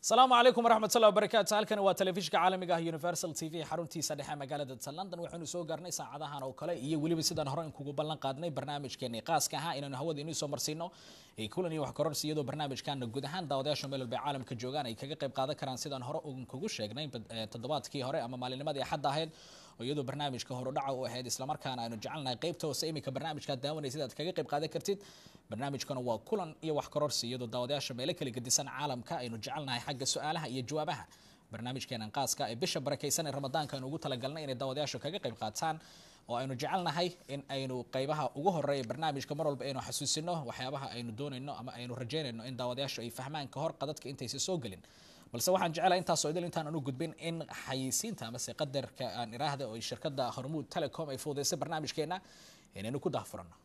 asalaamu calaykum waraxmat ullahi wabarakaatu halkani waa telefishinka caalamiga ah universal t v xaruntiisa dhexe magaalada london waxaynu soo gaarnay saacadahan oo kale iyo weliba sidaan hore kugu ballan qaadnay barnaamijkeeni qaaska ahaa inaynu hawada inuu soo marsiino kulan iyo wax kororsi iyadoo barnaamijkana guud ahaan daawadayaasha meel walba caalamka joogaan ay kaga qayb qaadan karaan sidaan hore kugu sheegnay toddobaadkii hore ama maalinimadii axadda ahayd oo iyadoo barnaamijka horudhaca u ahayd islamarkaana aynu jecelnahay qaybta hoose iminka barnaamijkaad daawanaysid aad kaga qayb qaadan kartid barnaamijkana waa kulan iyo wax kororsi iyadoo daawadayaasha meelo kala gedisan caalamka aynu jecelnahay xagga su-aalaha iyo jawaabaha barnaamijkeenan qaaska ee bisha barakaysan ee ramadaanka aynu ugu talagalnay inay daawadayaashu kaga qayb qaataan oo aynu jecelnahay in aynu qaybaha ugu horeeya barnaamijka mar walba aynu xasuusino waxyaabaha aynu doonayno ama aynu rajeynayno in daawadayaashu ay fahmaan ka hor qadadka intaysa soo gelin balse waxaan jecelahay intaasoo idil intaan anu gudbin in xayisiinta amase qadarka aan iraahda oo shirkadda hormuud telecom ay fuudeysay barnaamijkeena inaynu ku dahfurano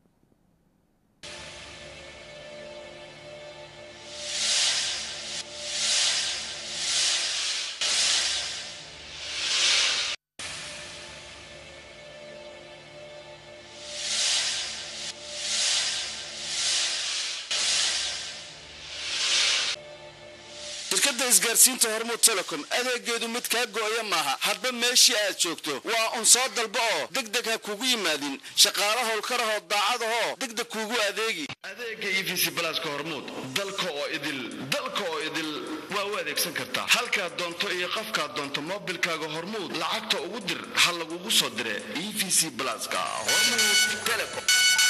shirkadda isgaarsiinta hormuud telecom adeegeedu mid kaa go-aya maaha hadba meeshii aad joogto waa un soo dalba oo degdeg ha kugu yimaadin shaqaalo howlkarahoo daacadahoo degdeg kuugu adeegi adeega e v c balaaska hormuud dalka oo idil dalka oo idil waa u adeegsan kartaa halkaad doonto iyo qofkaad doonto moobilkaaga hormuud lacagta ugu dir ha lagugu soo dire e v c balaaska hormuud telecom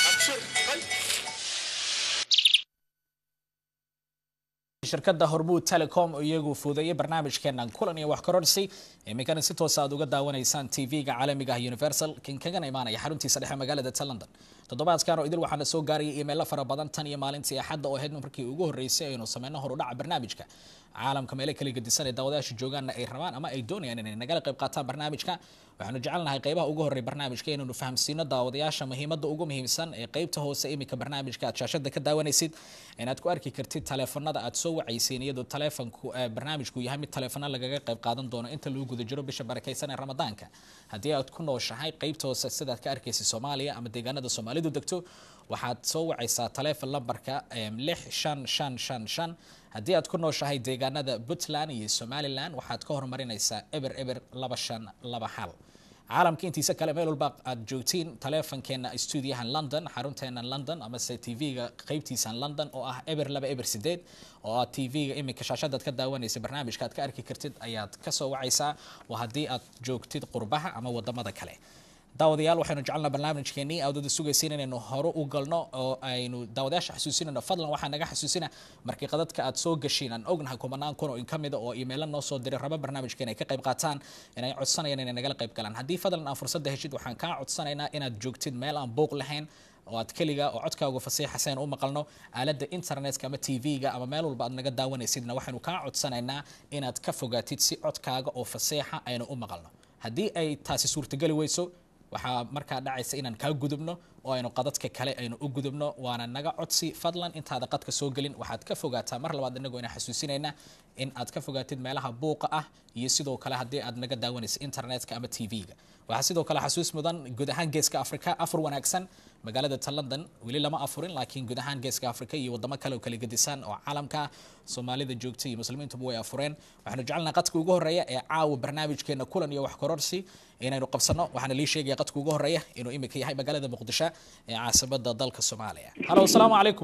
shirkadda hormuud telecom oo iyagu fuudeeyay barnaamijkeenan kulan iyo wax kororsi iminkana si toosa aad uga daawanaysaan t v-ga caalamiga ah universal kan kagana imaanaya xaruntiisa dhexe magaalada ta london toddobaadkan oo idil waxaana soo gaarayay imeelo fara badan tan iyo maalintii axadda oo ahayd markii ugu horreysay aynu sameyno horudhaca barnaamijka caalamka meelo kala gedisan ee daawadayaasha joogaanna ay rabaan ama ay doonayaan inay nagala qayb qaataan barnaamijka waxaanu jecelnahay qaybaha ugu horreya barnaamijka inaynu fahamsiino daawadayaasha muhiimadda ugu muhiimsan ee qaybta hoose iminka barnaamijka aad shaashada ka daawanaysid inaad ku arki kartid taleefanada aad soo wacaysiin iyadoo taleefanku barnaamijku yahay mid taleefano lagaga qayb qaadan doono inta lagu guda jiro bisha barakaysan ee ramadaanka haddii aad ku nooshahay qaybta hoose sidaad ka arkaysa soomaaliya ama deegaanada soomaalidu degto waxaad soo wacaysaa taleefon lambarka lix shan shan shan shan haddii aad ku nooshahay deegaanada puntland iyo somalilan waxaad ka horumarinaysaa eber eber laba shan laba xal caalamka intiisa kale meel walba aad joogtiin taleefonkeena stuudiyahan london xarunteena london amase t v-ga qeybtiisan london oo ah eber laba eber sideed oo aad t v-ga iminka shaashadaad ka daawanaysa barnaamijka aad ka arki kartid ayaad kasoo wacaysaa waa haddii aad joogtid qurbaha ama wadamada kale daawadayaal waxaynu jecelnaa barnaamijkeenii aadada sugaysiin inaynu hore u galno oo aynu daawadayaasha xasuusinayno fadlan waxaa naga xasuusina markii qadadka aad soo gashiin aan ognahay kumanaan kun oo in kamida oo imeelo noo soo diray raba barnaamijkeen ay ka qayb qaataan inay codsanayaan inay nagala qayb galaan haddii fadlan aan fursadda heshid waxaan kaa codsanaynaa inaad joogtid meel aan buuq lahayn oo aad keliga oo codkaagu fasiixasayn u maqalno aaladda internetka ama t v-ga ama meel walba aad naga daawanaysidna waxaynu kaa codsanaynaa inaad ka fogaatid si codkaaga oo fasiixa aynu u maqalno haddii ay taasi suurtageli weyso waxaa markaa dhacaysa inaan kaa gudubno oo aynu qadadka kale aynu u gudubno waana naga codsi fadlan intaada qadka soo gelin waxaad ka fogaataa mar labaad inagoo ina xasuusinayna in aad ka fogaatid meelaha buuqa ah iyo sidoo kale haddii aad naga daawanaysa internetka ama t v-ga waxaa sidoo kale xasuus mudan guud ahaan geeska africa afur wanaagsan magaalada ta london weli lama afurin laakiin guud ahaan geeska africa iyo wadamo kale oo kala gedisan oo caalamka soomaalida joogta iyo muslimiintuba way afureen waxaanu jecelnaha qadka ugu horeeya ee caawa barnaamijkeena kulan iyo wax kororsi inaynu qabsano waxaana lii sheegaya qadka ugu horeeya inuu imika yahay magaalada muqdisho ee caasimada dalka soomaaliya halo asalaamu calaykum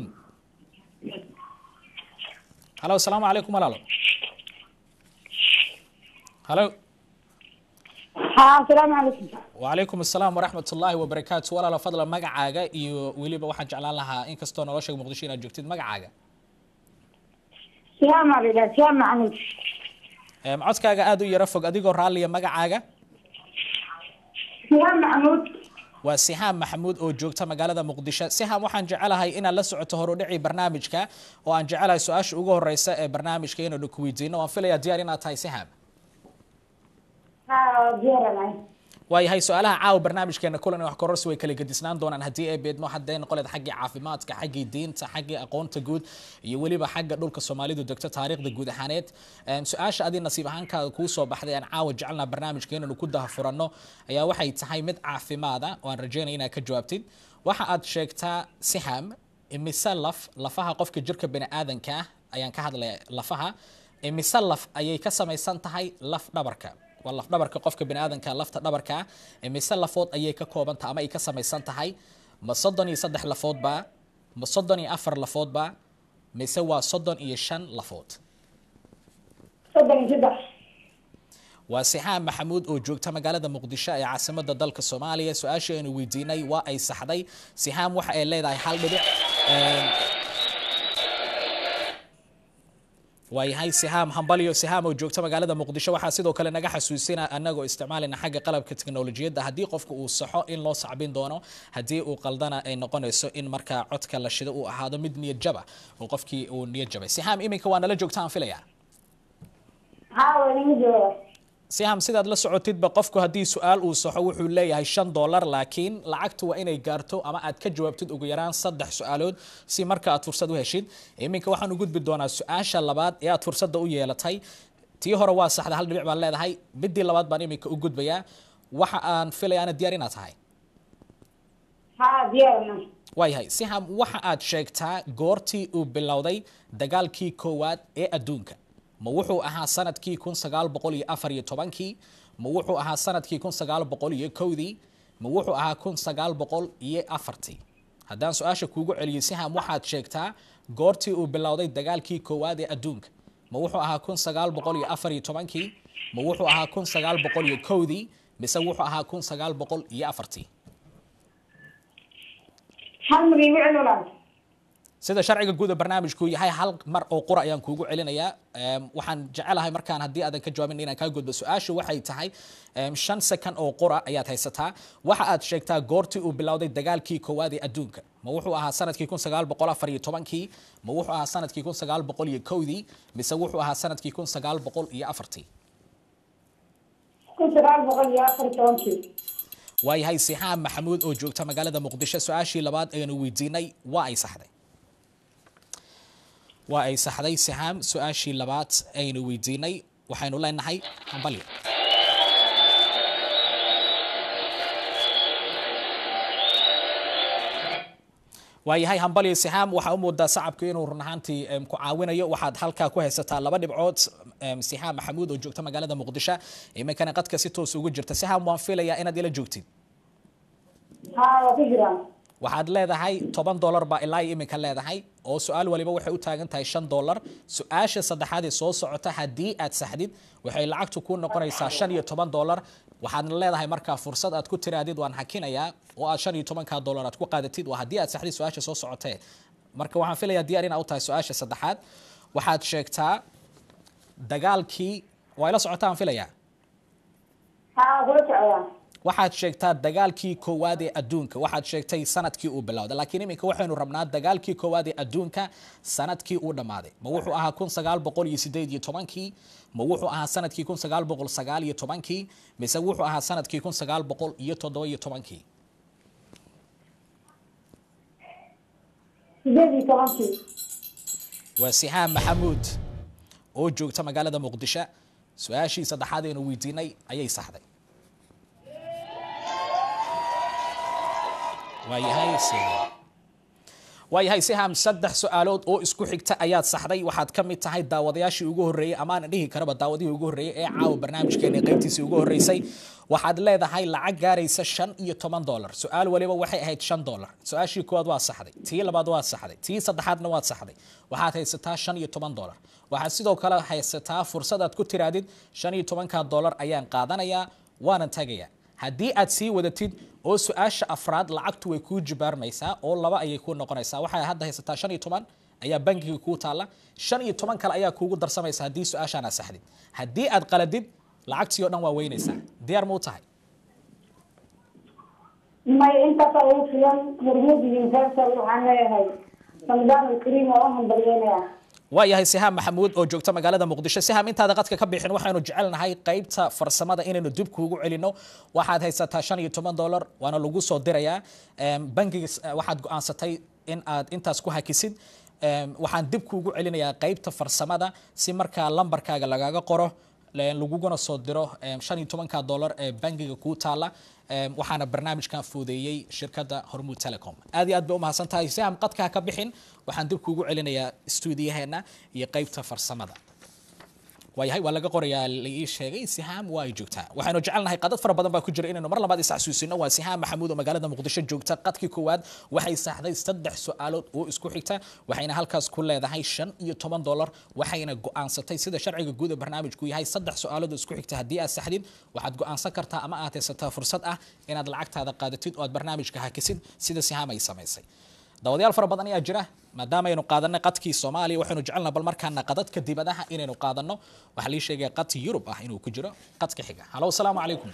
halo asalaamu calaykum walaalo halo asalaamu calaykum wacalaykum asalaam waraxmat ullaahi wabarakaatu walaalo fadlan magacaaga iyo weliba waxaan jeclaan lahaa inkastoo nolosha muqdisho inaad joogtid magacaaga siyaam alila siyaam maxamuud codkaaga aada u yaro fog adigoo raalliya magacaaga siyaam maxamuud waa sihaam maxamuud oo joogta magaalada muqdisho sihaam waxaan jecelahay inaad la socoto horudhici barnaamijka oo aan jecelahay su-aasha ugu horeysa ee barnaamijka inaynu ku weydiino waan filayaa diyaar inaad tahay sihaam ha diyaaranahay waayahay su-aalaha caawa barnaamijkeena kulan wax kororsi way kala gedisnaan doonaan haddii ay beedmo hadday noqoleed xaggii caafimaadka xaggii diinta xaggii aqoonta guud iyo weliba xagga dhulka soomaalidu degto taariikhda guud ahaaneed su-aasha adii nasiib ahaankaada kuu soo baxday aan caawa jecelnaa barnaamijka inaynu ku dahafuranno ayaa waxay tahay mid caafimaada oo aan rajeynaya inaad ka jawaabtid waxa aad sheegtaa siham imise laf lafaha qofka jirka bani aadanka ah ayaan ka hadlaya lafaha imise laf ayay ka samaysan tahay laf dhabarka waa laf dhabarka qofka bini aadanka lafta dhabarka ah imise lafood ayay ka kooban tahay ama ay ka samaysan tahay ma soddon iyo saddex lafoodba ma soddon iyo afar lafoodba mise waa soddon iyo shan lafood soddon iyo saddex waa sixaan maxamuud oo joogta magaalada muqdisho ee caasimada dalka soomaaliya su-aashii aynu weydiinay waa ay saxday sixaam waxa ay leedahay hal dhibic waayahay sihaam hambalyo sihaam oo joogta magaalada muqdisho waxaa sidoo kale naga xasuusina anagoo isticmaalina xagga qalabka teknolojiyadda haddii qofka uu saxo in loo sacbin doono haddii uu qaldana ay noqonayso in markaa codka la shido uu ahaado mid niyad jaba oo qofkii uu niyad jabay sihaam iminka waa nala joogta aan filaya haa waa inaga jooga siham sidaad la socotidba qofku haddii su-aal uu saxo wuxuu leeyahay shan dollar laakiin lacagtu waa inay gaarto ama aad ka jawaabtid ugu yaraan saddex su-aalood si marka aad fursad u heshid iminka waxaan u gudbi doonaa su-aasha labaad ee aad fursadda u yeelatay tii hore waa saxda hal dhibic baan leedahay midii labaad baan iminka u gudbayaa waxa aan filayaana diyaar inaad tahay haa diyaarna waayahay siham waxa aad sheegtaa goortii uu bilowday dagaalkii koowaad ee adduunka ma wuxuu ahaa sanadkii kun sagaal boqol iyo afar iyo tobankii ma wuxuu ahaa sanadkii kun sagaal boqol iyo kowdii ma wuxuu ahaa kun sagaal boqol iyo afartii haddaan su-aasha kuugu celiyo siham waxaad sheegtaa goortii uu bilowday dagaalkii koowaad ee adduunka ma wuxuu ahaa kun sagaal boqol iyo afar iyo tobankii ma wuxuu ahaa kun sagaal boqol iyo kowdii mise wuxuu ahaa kun sagaal boqol iyo afartii hal mar igu celulaas sida sharciga guud ee barnaamijku yahay hal mar oo qura ayaan kuugu celinayaa waxaan jecelahay markaan haddii aadan ka jawaabin inaan kaa gudbo su-aashu waxay tahay shan second oo qura ayaad haysataa waxa aad sheegtaa goortii uu bilowday dagaalkii koowaad ee adduunka ma wuxuu ahaa sanadkii kun sagaal boqol afar iyo tobankii ma wuxuu ahaa sanadkii kun sagaal boqol iyo kowdii mise wuxuu ahaa sanadkii kun sagaal boqol iyo afartii kun sagaal boqol iyo afar iyo tobankii waayahay sixaam maxamuud oo joogta magaalada muqdisho su-aashii labaad aynu weydiinay waa ay saxday waa ay saxday sixaam su-aashii labaad aynu weydiinay waxaynu leenahay hambalyo waayahay hambalyo sixaam waxaa u moodaa sacabku inuu run ahaantii ku caawinayo waxaad halkaa ku haysataa laba dhibcood sixaam maxamuud oo joogta magaalada muqdisho iminkana qadka si toos ugu jirta sixaam waan filayaa inaad ila joogtid haa waa ku jiraan waxaad leedahay toban dollar baa ilaa iyo iminka leedahay oo su-aal waliba waxay u taagan tahay shan dollar su-aasha saddexaad ee soo socota haddii aad saxdid waxay lacagtu ku noqonaysaa shan iyo toban dollar waxaadna leedahay markaa fursad aad ku tiraadid waan hakinayaa oo aad shan iyo tobanka dollar aad ku qaadatid waa haddii aad saxdid su-aasha soo socotee marka waxaan filayaa diyaar inaad u tahay su-aasha saddexaad waxaad sheegtaa dagaalkii waa ila socotaan filayaa haa kula socdaa waxaad sheegtaa dagaalkii koowaad ee adduunka waxaad sheegtay sanadkii uu bilowday laakiin iminka waxaynu rabnaa dagaalkii koowaad ee adduunka sanadkii uu dhammaaday ma wuxuu ahaa kun sagaal boqol iyo sideed iyo tobankii ma wuxuu ahaa sanadkii kun sagaal boqol sagaal iyo tobankii mise wuxuu ahaa sanadkii kun sagaal boqol iyo toddoba iyo tobankii sideed iyo tobankii waa sixaam maxamuud oo joogta magaalada muqdisho su-aashii saddexaad aynu weydiinay ayay saxday waayahay waayahay siham saddex su-aalood oo isku xigta ayaad saxday waxaad ka mid tahay daawadayaashii ugu horreeyey amaana dhihi karaba daawadihii ugu horreeyey ee caawa barnaamijkeena qaybtiisii ugu horreysay waxaad leedahay lacag gaaraysa shan iyo toban dollar su-aal waliba waxay ahayd shan dollar su-aashii koowaad waa saxday tii labaad waad saxday tii saddexaadna waad saxday waxaad haysataa shan iyo toban dollar waxaad sidoo kale haysataa fursad aad ku tiraadid shan iyo tobanka dollar ayaan qaadanayaa waanan tagayaa haddii aad sii wadatid oo su-aasha afraad lacagtu way kuu jibaarmaysaa oo laba ayay kuu noqonaysaa waxay hadda haysataa shan iyo toban ayaa bankiga kuu taalla shan iyo toban kale ayaa kuugu darsamaysa haddii su-aashaan aad saxdid haddii aad qaladid lacagtii oo dhan waa weynaysaa diyaar ma u tahay may intaasa ugu filan hormuud universal waxaan leeyahay ramadaan alkariim oo u hambalyeynaya waayahay sihaam maxamuud oo joogta magaalada muqdisho sihaam intaada qadka ka bixin waxaynu jecelnahay qaybta farsamada inaynu dib kuugu celino waxaad haysataa shan iyo toban dollar waana lagu soo dirayaa bangiga waxaad go-aansatay in aad intaas ku hakisid waxaan dib kuugu celinayaa qaybta farsamada si markaa lambarkaaga lagaga qoro laguguna soo diro shan iyo tobanka dollar ee bangiga kuu taala waxaana barnaamijkan fuudeeyey shirkadda hormuud telecom aad iyo aad bay u mahadsan tahay si aan qadkaa ka bixin waxaan dib kuugu celinayaa stuudiyaheena iyo qaybta farsamada waayahay waa laga qorayaa la ii sheegay sihaam waa ay joogtaa waxaynu jecelnahay qadad fara badan baa ku jira inaynu mar labaad is xasuusino waa sihaam maxamuud oo magaalada muqdisho joogta qadkii koowaad waxay saxday saddex su-aalood oo isku xigta waxayna halkaas ku leedahay shan iyo toban dolar waxayna go-aansatay sida sharciga guud ee barnaamijku yahay saddex su-aalood oo isku xigta haddii aad saxdid waxaad go-aansan kartaa ama aad haysataa fursad ah inaad lacagtaada qaadatid oo aad barnaamijka hakisid sida sihaam ay samaysay daawadayaal fara badan ayaa jira maadaama aynu qaadanay qadkii soomaaliya waxaynu jecelnaha bal markaana qadadka dibadaha inaynu qaadano waxaa lii sheegaya qadki yurub ah inuu ku jiro qadka xiga halo asalaamu calaykum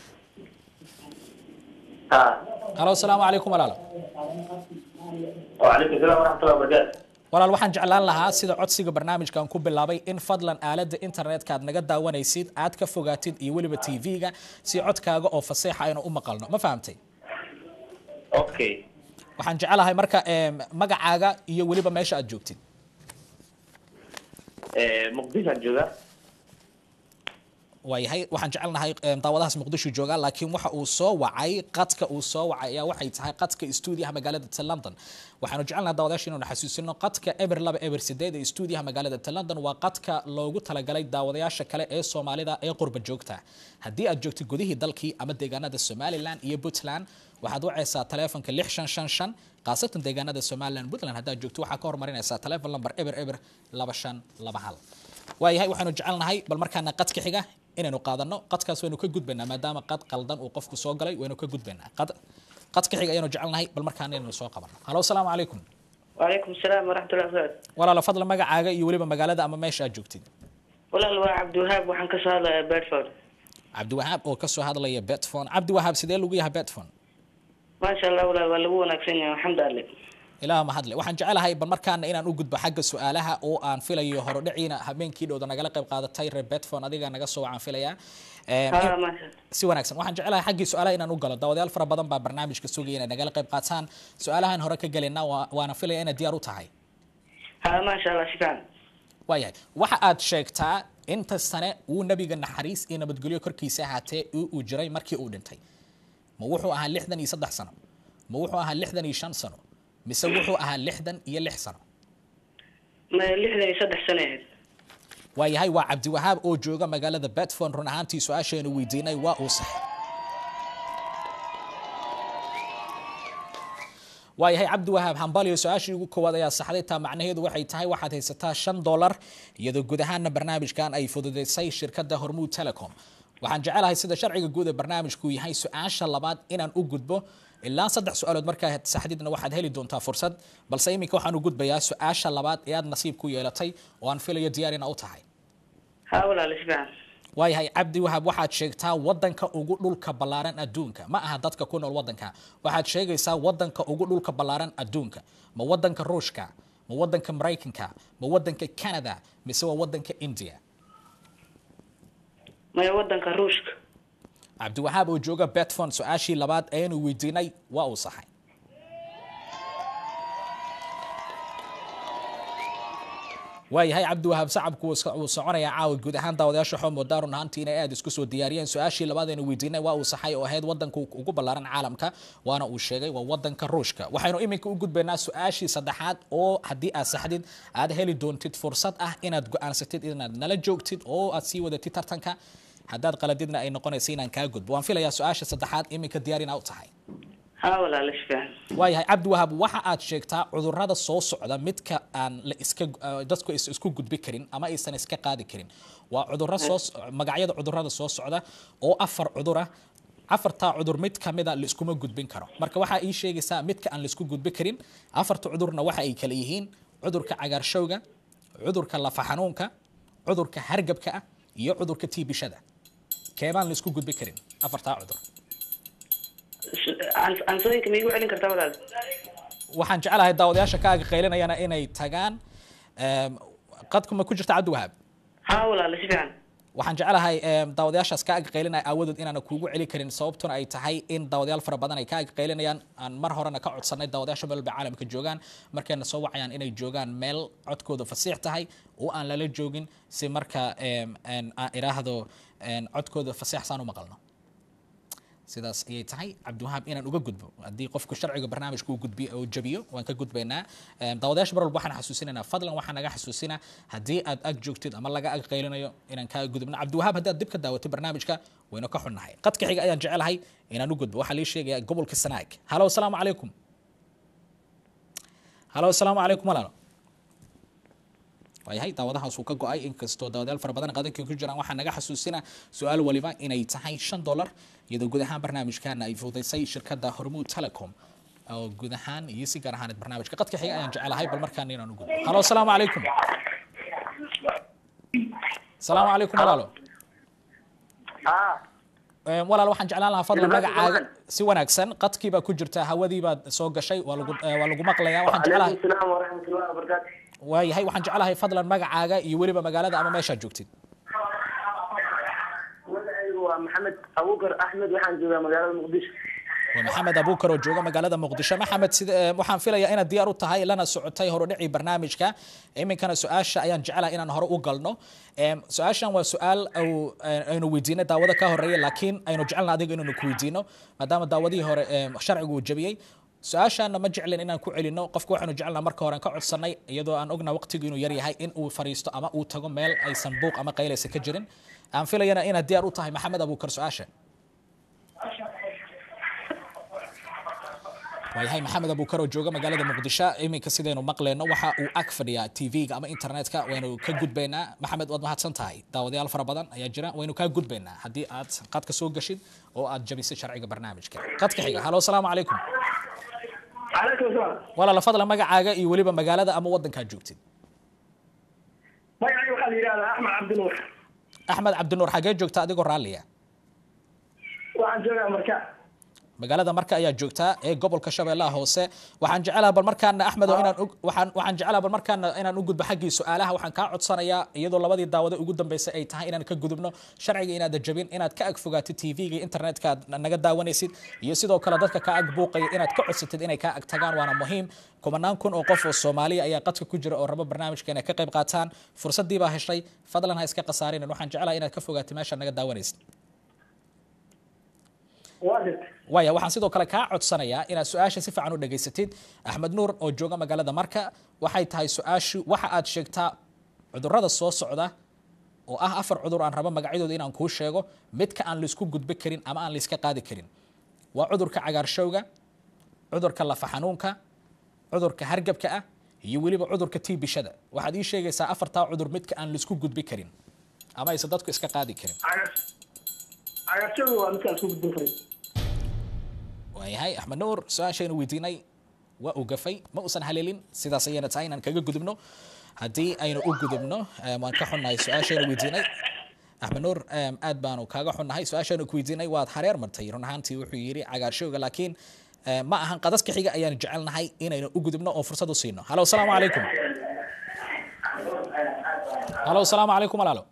halo asalaamu calaykum walaalo وعليكم السلام ورحمة الله وبركاته walaal waxaan jeclaan lahaa sida codsiga barnaamijkan ku bilaabay in fadlan aalada internetka aad naga daawanaysid aad ka fogaatid iyo weliba tv-ga si codkaaga oo faseexa aynu u maqalno ma fahamtay أوكي waxaan jecelahay marka em, magacaaga iyo weliba meesha aad joogtid آه، مقدسة جوجا waayahay waxaan jecelnahay em, daawadahaas muqdisho jooga laakiin waxa uu soo wacay qadka uu soo wacay ayaa waxay tahay qadka stuudiyaha magaalada ta london waxaanu jecelnahay daawadayaasha inaynu xasuusino qadka eber laba eber sideed ee stuudiyaha magaalada ta london waa qadka loogu talagalay daawadayaasha kale ee soomaalida ee qurba joogta haddii aad joogtid gudihii dalkii ama deegaanada somaliland iyo puntland waxaad wacaysaa taleefonka lix shan shan shan khaasatan deegaanada somaliland puntland haddaad joogto waxaa ka hormarinaysaa taleefon lamber eber eber laba shan laba hal waayahay waxaanu jecelnahay bal markaana qadka xiga inaynu qaadano qadkaas waynu ka gudbaynaa maadaama qad qaldan uu qofku soo galay waynu ka gudbaynaa qad qadka xiga ayaanu jecelnahay bal markaana inaynu soo qabano halo asalaamu calaykum وعليكم السلام ورحمة الله وبركاته walaalo fadlan magacaaga iyo weliba magaalada ama meesha aad joogtid والله هو عبد الوهاب وحن كسر بيرفورد cabdiwahaab oo kasoo hadlaya betfon cabdiwahaab sidee lagu yahay betfon ما شاء الله ولا ولا هو ناقصين الحمد لله ilaah mahadle waxaan jecelahay bal markaana inaan u gudbo xagga su-aalaha oo aan filayo horodhiciina habeenkii dhowda nagala qayb qaadatay reer betfon adiga naga soo wacaan filayaa Em, ها ما شاء الله si wanaagsan waxaan jecelahay xaggii su-aalaha inaan u galo daawadayaal fara badan baa barnaamijka sugaya inay nagala qayb qaataan su-aalahan hore ka gelina waa- waana filaya inaad diyaar u tahay ها ما شاء الله شكرا waayahay waxa aad sheegtaa inta sane uu nabiga naxariis iyo nabadgelyo korkiisa ahaatee uu uu jiray markii uu dhintay ma wuxuu ahaa lixdan iyo saddex sano ma wuxuu ahaa lixdan iyo shan sano mise wuxuu ahaa lixdan iyo lix sano ما لحظة يصدح سنة waayahay waa cabdiwahaab oo jooga magaalada betfon run ahaantii su-aasheenu weydiinay waa uu sax waayahay cabdiwahaab hambaliyo su-aashii ugu koowaad ayaa saxday taa macnaheedu waxay tahay waxaad haysataa shan dolar iyadoo guud ahaana barnaamijkan ay fududeysay shirkadda hormuud telecom waxaan jecelahay sida sharciga guud ee barnaamijku yahay su-aasha labaad inaan u gudbo ilaa saddex su-aalood markaa saxdidna waxaad heli doontaa fursad balse iminka waxaan u gudbayaa su-aasha labaad ee aad nasiib ku yeelatay oo aan filayo diyaar ina u tahay ها ولا شكرا waayahay cabdi wahaab waxaad sheegtaa wadanka ugu dhulka ballaaran adduunka ma aha dadka ku nool wadanka waxaad sheegaysaa wadanka ugu dhulka ballaaran adduunka ma wadanka ruushka ma wadanka maraykanka ma wadanka canada mise waa wadanka india ما يودن كروشك cabdiwahaab oo jooga betfon su-aashii labaad ayanu weydiinay waa uu saxay waayahay cabdiwahaab sacabku wuu so- wuu soconayaa caawa guud ahaan daawadayaasha xoomo daarun ahaantii inay aada isku soo diyaariyeen su-aashii labaad aynu weydiinay waa uu saxay oo ahayd wadanka ugu ballaaran caalamka waana uu sheegay waa wadanka ruushka waxaynu iminka u gudbaynaa su-aashii saddexaad oo haddii aad saxdid aad heli doontid fursad ah inaad go-aansatid inaad nala joogtid oo aad sii wadatid tartanka haddaad qaladidna ay noqonaysa inaan kaa gudbo waan filayaa su-aasha saddexaad iminka diyaar inaa u tahay ها ولا شكرا waayahay cabdiwahaab waxa aad sheegtaa cudurrada soo socda midka aan la iska uh, dadku is isku gudbi karin ama aysan iska qaadi karin waa cudurro soo s- magacyada cudurrada soo socda oo afar cudura afartaa cudur mid kamida la iskuma gudbin karo marka waxaa ii sheegaysaa midka aan la isku gudbi karin afarta cudurna waxa ay kala yihiin cudurka cagaarshowga cudurka lafa xanuunka cudurka hargabka ah iyo cudurka tiibishada keebaan la isku gudbi karin afartaa cudur عن عن صديق ما يقول عليك كرتا ولا waxaan jecelahay daawadayaasha kaaga qaylinayana inay tagaan em, qadku ma ku jirta cabdiwahaab ها ولا شكرا waxaan jecelahay em, daawadayaashaas kaaga qaylinaya aawadood inaana kuugu celi karin sababtuna ay tahay in daawadayaal fara badan ay kaaga qaylinayaan aan mar horena ka codsanay daawadayaasha meel walba caalamka joogaan markayna soo wacayaan inay joogaan meel codkooda fasiix tahay oo aan lala joogin si marka em, en, aan idhaahdo en, codkooda fasiix saan u maqalno sidaas ayay tahay cabdiwahaab inaan uga gudbo haddii qofku sharciga barnaamijka uu gudbiyo uu jabiyo waan ka gudbaynaa Em, daawadayaasha mar walba waxaan xasuusinaynaa fadlan waxaan naga xasuusinaa haddii aad ag joogtid ama laga ag qaylinayo inaan kaa gudubno cabdiwahaab haddii aad dib ka daawatay barnaamijka waynu ka xunnahay qadka xiga ayaan jecelahay inaan u gudbo waxaa lii sheegaya gobolka sanaag halo asalaamu calaykum halo asalaamu calaykum walaalo waayahay daawadahaas uu ka go-ay inkastoo daawadayaal fara badan qadankii ku jiraan waxaa naga xasuusina su-aal waliba inay tahay shan dollar iyadoo guud ahaan barnaamijkana ay fududaysay shirkadda hormuud telecom oo guud ahaan iyo si gaar ahaaneed barnaamijka qadka xiga ayaan jecelahay bal markaan inaan u gudbo halo asalaamu calaykum asalaamu calaykum walaalo haa Em, walaal waxaan jeclaan lahaa fadlan Ilmaha magacaaga Ibrahim. si wanaagsan qadkii baa ku jirta hawadii baad soo gashay waa lagu eh, waa lagu maqlayaa waxaan jeclahay calaykum salaam waraxmatullahi wabarakaatu waayahay waxaan jeclahay fadlan magacaaga iyo weliba magaalada ama meeshaad joogtid magacaygu waa maxamed abuukar axmed waxaan joogaa magaalada muqdisho waa maxamed abuukar oo jooga magaalada muqdisho maxamed sida eh, waxaan filayaa inaad diyaar u tahay lana socotay horudhicii barnaamijka iminkana su-aasha ayaan jeclahay inaan hore u galno Em, su-aashan waa su-aal au- eh, aynu weydiinay daawado ka horeeya laakiin aynu jecelna adiga inaynu ku weydiino maadaama daawadihii hore em, sharcigu uu jabiyey su-aashaana ma jeclin inaan ku celino qofka waxaanu jecelnaa marka hore aan ka codsanay iyadoo aan ogna waqtigu inuu yaryahay in uu fariisto ama uu tago meel aysan buuq ama qaylaysa ka jirin aan filayana inaad diyaar u tahay maxamed abuukar su-aasha waayahay maxamed abuukar oo jooga magaalada muqdisho iminka sidaynu maqleyno waxa uu ag fadhiyaa tv-ga ama internetka waynu ka gudbaynaa maxamed waad mahadsan tahay daawadayaal fara badan ayaa jira waynu kaa gudbaynaa haddii aad qadka soo gashid oo aad jabisay sharciga barnaamijka qadka xiga halo asalaamu calaykum calaykum salaam walaala fadlan magacaaga iyo weliba magaalada ama wadankaad joogtid magacayga waxaa la yidhahdaa axmed cabdinuur axmed cabdinuur xagee joogta adigoo raalliya waxaan joogaa marka magaalada marka ayaa joogtaa ee gobolka shabeellaha hoose waxaan jecelaha bal markaana axmed oo inaan u- waxaan waxaan jecelaha bal markaana inaan u gudbo xaggii su-aalaha waxaan kaa codsanayaa iyadoo labadii daawado ugu dambeysay ay tahay inaan ka gudubno sharciga inaad jabin inaad ka ag fogaatid tv-ga internetka aad naga daawanaysid iyo sidoo kale dadka kaa ag buuqaya inaad ka codsatid inay kaa ag tagaan waana muhiim kumanaan kun oo qof oo soomaaliya ayaa qadka ku jira oo raba barnaamijka inay ka qayb qaataan fursadii baa heshay fadlan ha iska khasaarinin waxaan jecelahay inaad ka fogaatid meesha naga daawanaysid waa dhirta waaya waxaan sidoo kale kaa codsanayaa inaad su-aasha si fiican u dhageysatid axmed nuur oo jooga magaalada marka waxay tahay su-aashu waxa aad sheegtaa cudurrada soo socda oo ah afar cudur aan rabo magacyadooda inaan kuu sheego midka aan laisku gudbi karin ama aan laiska qaadi karin waa cudurka cagaarshowga cudurka lafa xanuunka cudurka hargabka ah iyo weliba cudurka tiibishada waxaad ii sheegaysaa afartaa cudur midka aan laisku gudbi karin ama aysan dadku iska qaadi karin cagaarshowga waa midkaan isku gudbin karin waayahay axmed nuur su-aashaynu weydiinay waa uu gafay ma uusan haleelin sidaas ayayna tahay inaan kaga gudubno haddii aynu u gudubno em, waan ka xunnahay su-aashaynu weydiinay axmed nuur em, aad baanu kaaga xunnahay su-aashaynu ku weydiinay waad hareer martay run ahaantii wuxuu yidhi cagaarshowga laakiin em, ma ahan qadaska xiga ayaan jecelnahay inaynu u gudubno oo fursad u siino halo asalaamu calaykum halo asalaamu calaykum walaalo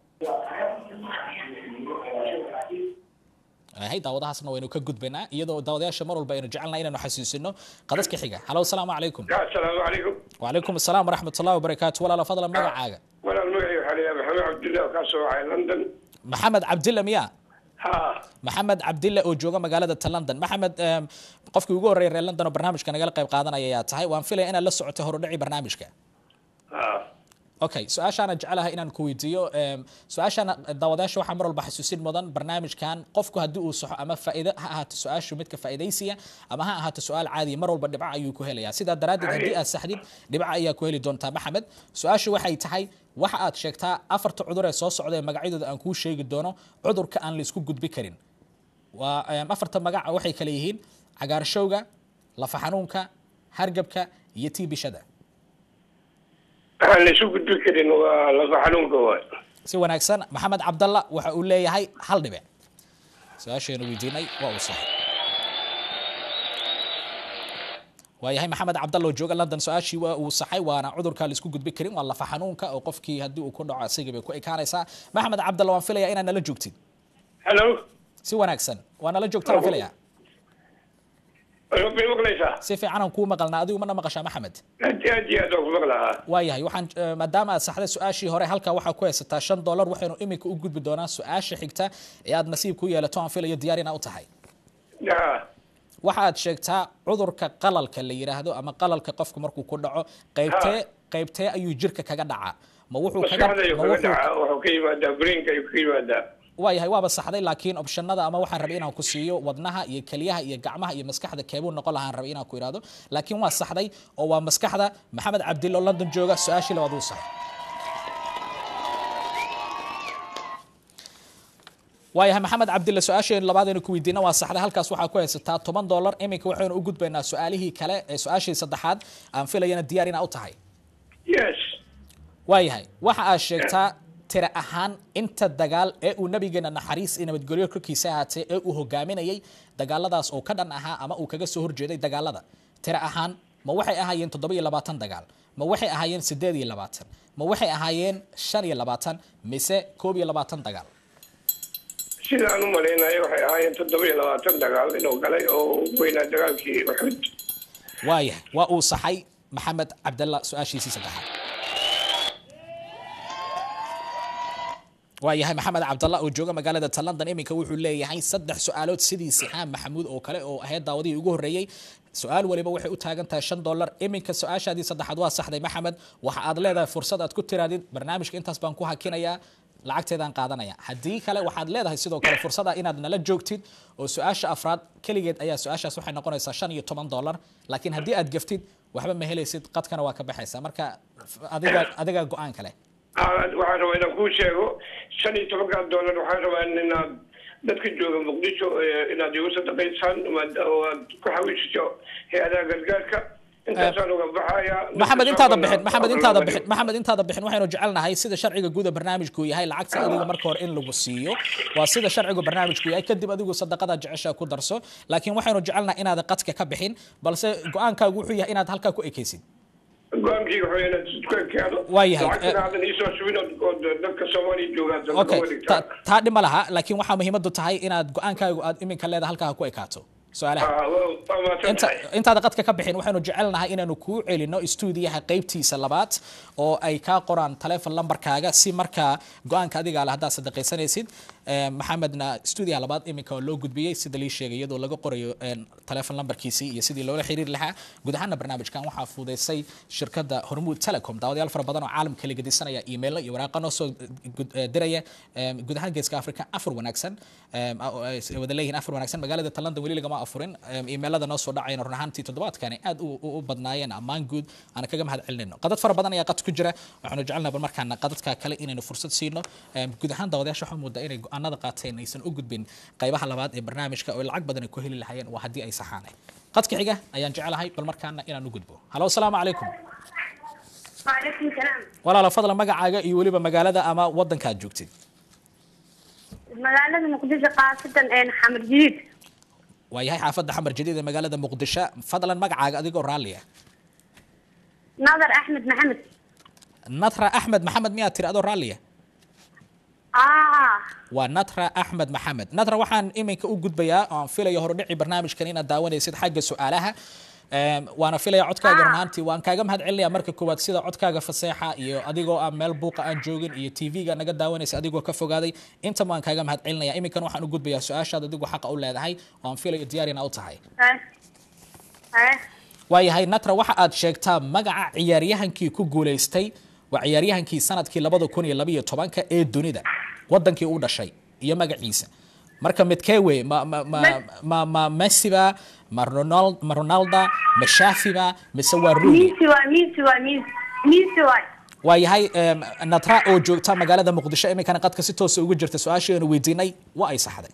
hay daawadahaasna waynu ka gudbaynaa iyadoo daawadayaasha mar walba aynu jecelnahay inaynu xasuusino qadaska xiga halo asalaamu calaykum asalaamu calaykum وعليكم السلام ورحمة الله وبركاته ولا فضل مقعاga walaal magacay waxaa la yidhaha maxamed cabdullahi oo kaa soo wacay london محمد عبد الله ميا ha محمد عبد الله oo jooga magaalada London محمد em, qofkii ugu horeeyay reer London oo barnaamijka nagala qayb qaadanaya ayaa tahay waan filaya inaad la socotay horudhici barnaamijka ha okay su-aashaana jecelahay inaan ku weydiiyo em, su-aashaana daawadayaasha waxaa mar walba xasuusin mudan barnaamijkan qofku haddii uu saxo ama faa'iido ha ahaato su-aashu midka faa'iidaysiya ama ha ahaato su-aal caadiya mar walba dhibco ayuu ku helayaa sidaa daraaddeed haddii aad saxdid dhibco ayaa ku heli doontaa maxamed su-aashu waxay tahay waxa aad sheegtaa afarta cudur ee soo socda ee magacyadooda aan kuu sheegi doono cudurka aan la isku gudbi karin waa em, afarta magaca waxay kale yihiin cagaarshowga lafa xanuunka hargabka iyo tiibishada waxaan la isu gudbi karin waa lafa xanuunka waay si wanaagsan maxamed cabdalla waxa uu leeyahay hal dhibic su-aasheenu weydiinay waa uu saxay waayahay maxamed cabdalla oo jooga london su-aashii waa uu saxay waana cudurka la isku gudbi karin waa lafa xanuunka oo qofkii haddii uu ku dhaco asigii bay ku ekaanaysaa maxamed cabdalla waan filayaa inaad nala joogtid hello si wanaagsan waa nala joogta waan filayaa bay maqlaysaa si fiican aan kuu maqalnaa adigu mana maqashaa maxamed aad iyo aad iyo aad waan ku maqlahaa waayahay waxaan eh, maadaama aad saxday su-aashii hore halkaa waxaa ku haysataa shan dollar waxaynu iminka u gudbi doonaa su-aasha xigta ee aad nasiib ku yeelato aan filayo diyaar inaa u tahay ya waxa aad sheegtaa cudurka qalalka la yidhaahdo ama qalalka qofku markuu ku dhaco qaybtee qaybtee ayuu jirka kaga dhacaa ma wuxuu kaga maskaxda ayuu ma kaga wuxuu dhacaa wuxuu ka yimaadaa brainka ayuu ka yimaadaa waayahay waaba saxday laakiin optionada ama waxaan rabay inaan ku siiyo wadnaha iyo keliyaha iyo gacmaha iyo maskaxda keebuu noqon lahaan rabay inaan ku idhaahdo laakiin waa saxday oo waa maskaxda maxamed cabdille oo london jooga su-aashii labaad uu saxay waayahay maxamed cabdille su-aasheen labaadaynu ku weydiina waa saxday halkaas waxaa ku haysataa toban dollar iminka waxaynu u gudbaynaa su-aalihii kale ee su-aashii saddexaad aan filayana diyaar inaa u tahay yes waayahay waxa aad sheegtaa tira ahaan inta dagaal ee uu nabigeena naxariis iyo nabadgelyo korkiisa ahaatee ee uu hogaaminayay dagaaladaas oo ka dhan ahaa ama uu kaga soo horjeeday dagaalada tira ahaan ma waxay ahaayeen toddoba iyo labaatan dagaal ma waxay ahaayeen sideed iyo labaatan ma waxay ahaayeen shan iyo labaatan mise koob iyo labaatan dagaal sidaan u malaynayo waxay ahaayeen toddoba iyo labaatan dagaal inuu galay oo weynaa dagaalkii uxud waayahay waa uu saxay maxamed cabdalla su-aashiisii saddexaad waayahay maxamed cabdalla oo jooga magaalada ta london iminka wuxuu leeyahay saddex su-aalood sidii sixaan maxamuud oo kale oo ahayd daawadihii ugu horreeyey su-aal waliba waxay u taagan tahay shan dollar iminka su-aashaadii saddexaad waa saxday maxamed waxa aad leedahay fursad aad ku tiraadid barnaamijka intaas baan ku hakinayaa lacagteedaan qaadanaya haddii kale waxaad leedahay sidoo kale fursad ah inaad nala joogtid oo su-aasha afraad keligeed ayaa su-aashaas waxay noqonaysaa shan iyo toban dollar laakiin haddii aad gaftid waxba ma helaysid qadkana waa ka baxaysaa marka adiga adiga go-aan kale Ah, waxaan rabaa inaan kuu sheego shan iyo tobankaa doolar waxaan rabaa inaad dadka jooga muqdisho eh, inaad igu sadaqaysaan maad- oo aad ku xawiishiso hay-adaha gargaarka intaasaan uga baxaya maxamed intaada bixin maxamed intaada bixin maxamed intaada bixin waxaynu jecelnahay sida sharciga guud ee barnaamijku yahay lacagta adiga marka hore in lagu siiyo waa sida sharciga barnaamijku yahay kadib adigu sadaqada jecesha ku darso laakiin waxaynu jecelnahay inaad qadka ka bixin balse go-aankaagu wuxuu yahay inaad halkaa ku ekaysid go-aankii wuxuu inaad isku ekeado Waayahay, lacagtana eh, aadan iisoo subin oo oo dadka soomaaliya joogaan dadka okay uga dhigtaa ta- taa dhima laha laakiin waxaa muhiimadu tahay inaad go-aankaagu aad iminka leeda halkaa ku ekaato su-aalaha Ah, waa- waa mahadsan inta tahay. intaada qadka ka bixin waxaynu jecelnahay inaanu kuu celino stuudiyaha qaybtiisa labaad oo ay kaa qoraan taleefon lambarkaaga si markaa go-aanka adiga ale haddaad sadaqaysanaysid Eh, maxamedna stuudiyaha labaad iminka waa loo gudbiyey sida lii sheegay iyadoo laga qorayo eh, taleefon lambarkiisii iyo sidii loola xiriiri lahaa guud ahaana barnaamijkan waxaa fududeysay shirkadda hormuud telecom daawadayaal fara badan oo caalamka la gedisanaya iimaylo iyo waraaqa noo soo gud- eh, diraya Eh, guud ahaan geeska africa afar wanaagsan Eh, oo ay wada leeyihiin afar wanaagsan magaalada ta london weli lagama afurin Eh, iimaylada noo soo dhacayna run ahaantii toddobaadkani aad u u- u badnaayeen ammaan guud aan kaga mahad celinayno qadad fara badan ayaa qad ku jira waxaanu jecelnahay bal markaana qadadka kale inaynu fursad siino Eh, guud ahaan daawadayaasha waxaa moodaa inay go-aanada qaateen aysan u gudbin qaybaha labaad ee barnaamijka oo lacag badan ay ku heli lahayeen waa haddii ay saxaanay qadka xiga ayaan jecelahay bal markaana inaan u gudbo halo asalaamu calaykum وعليكم السلام walaala fadlan magacaaga iyo weliba magaalada ama wadankaad joogtid magaalada muqdisho qaasatan een xamar jadiid waayahay xaafadda xamar jadiid ee magaalada muqdisho fadlan magacaaga adigoo raalli ah nadar axmed maxamed natra axmed maxamed miyaad tiri adoo raalli ah aa waa natra axmed maxamed natra waxaan iminka u gudbayaa oo aan filayo horudhici barnaamijkan inaad daawanaysid xagga su-aalaha Em, waana filaya codkaaga run ahaantii waan kaaga mahad celinaya marka koowaad sida codkaaga faseexa iyo adigoo aan meel buuqa aan joogin iyo tv-ga naga daawanaysa adigoo ka fogaaday inta waan kaaga mahad celinaya iminkan waxaan u gudbayaa su-aashaad adigu xaqa u leedahay oo aan filayo diyaarina u tahay eh eh waayahay natra waxa aad sheegtaa magaca ciyaaryahankii ku guulaystay waa ciyaaryahankii sanadkii labada kun iyo labaiyo tobanka ee dunida wadankii u dhashay iyo magaciisa marka midkee wey ma ma ma ma ma messiba ma ronald ma ronalda ma shafiba mise waa rooney miisi waay miisi waay miisi miisi waay waayahay em, natra oo joogta magaalada muqdisho iminkana qadka si toosa ugu jirta su-aasheenu weydiinay waa ay saxday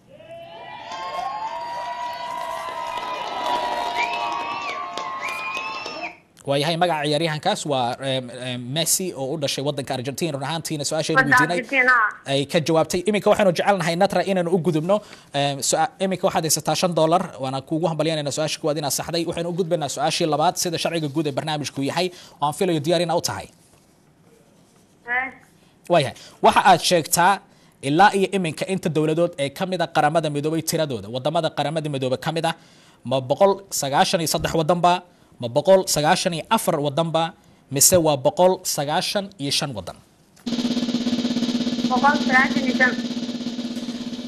waayahay magaca ciyaaryahankaas waa em, em, messi oo u dhashay wadanka argentina run ahaantiina su-aasheenu Wadda weydiinay Argentina. ay ka jawaabtay iminka waxaanu jecelnahay natra inaanu u gudubno em, su- iminka waxaad haysataa shan dollar waana kuugu hambalyanayna su-aasha kuwaad inaad saxday waxaynu u gudbaynaa su-aashii labaad sida sharciga guud ee barnaamijku yahay oo aan filayo diyaar ina u tahay eh waayahay waxa aad sheegtaa ilaa iyo iminka inta dowladood ee ka mid a qaramada midoobay tiradooda wadamada qaramada midoobay ka mid ah ma boqol sagaashan iyo saddex wadanba ma boqol sagaashan iyo afar wadanba mise waa boqol sagaashan iyo shan wadan boqol sagaashan iyo shan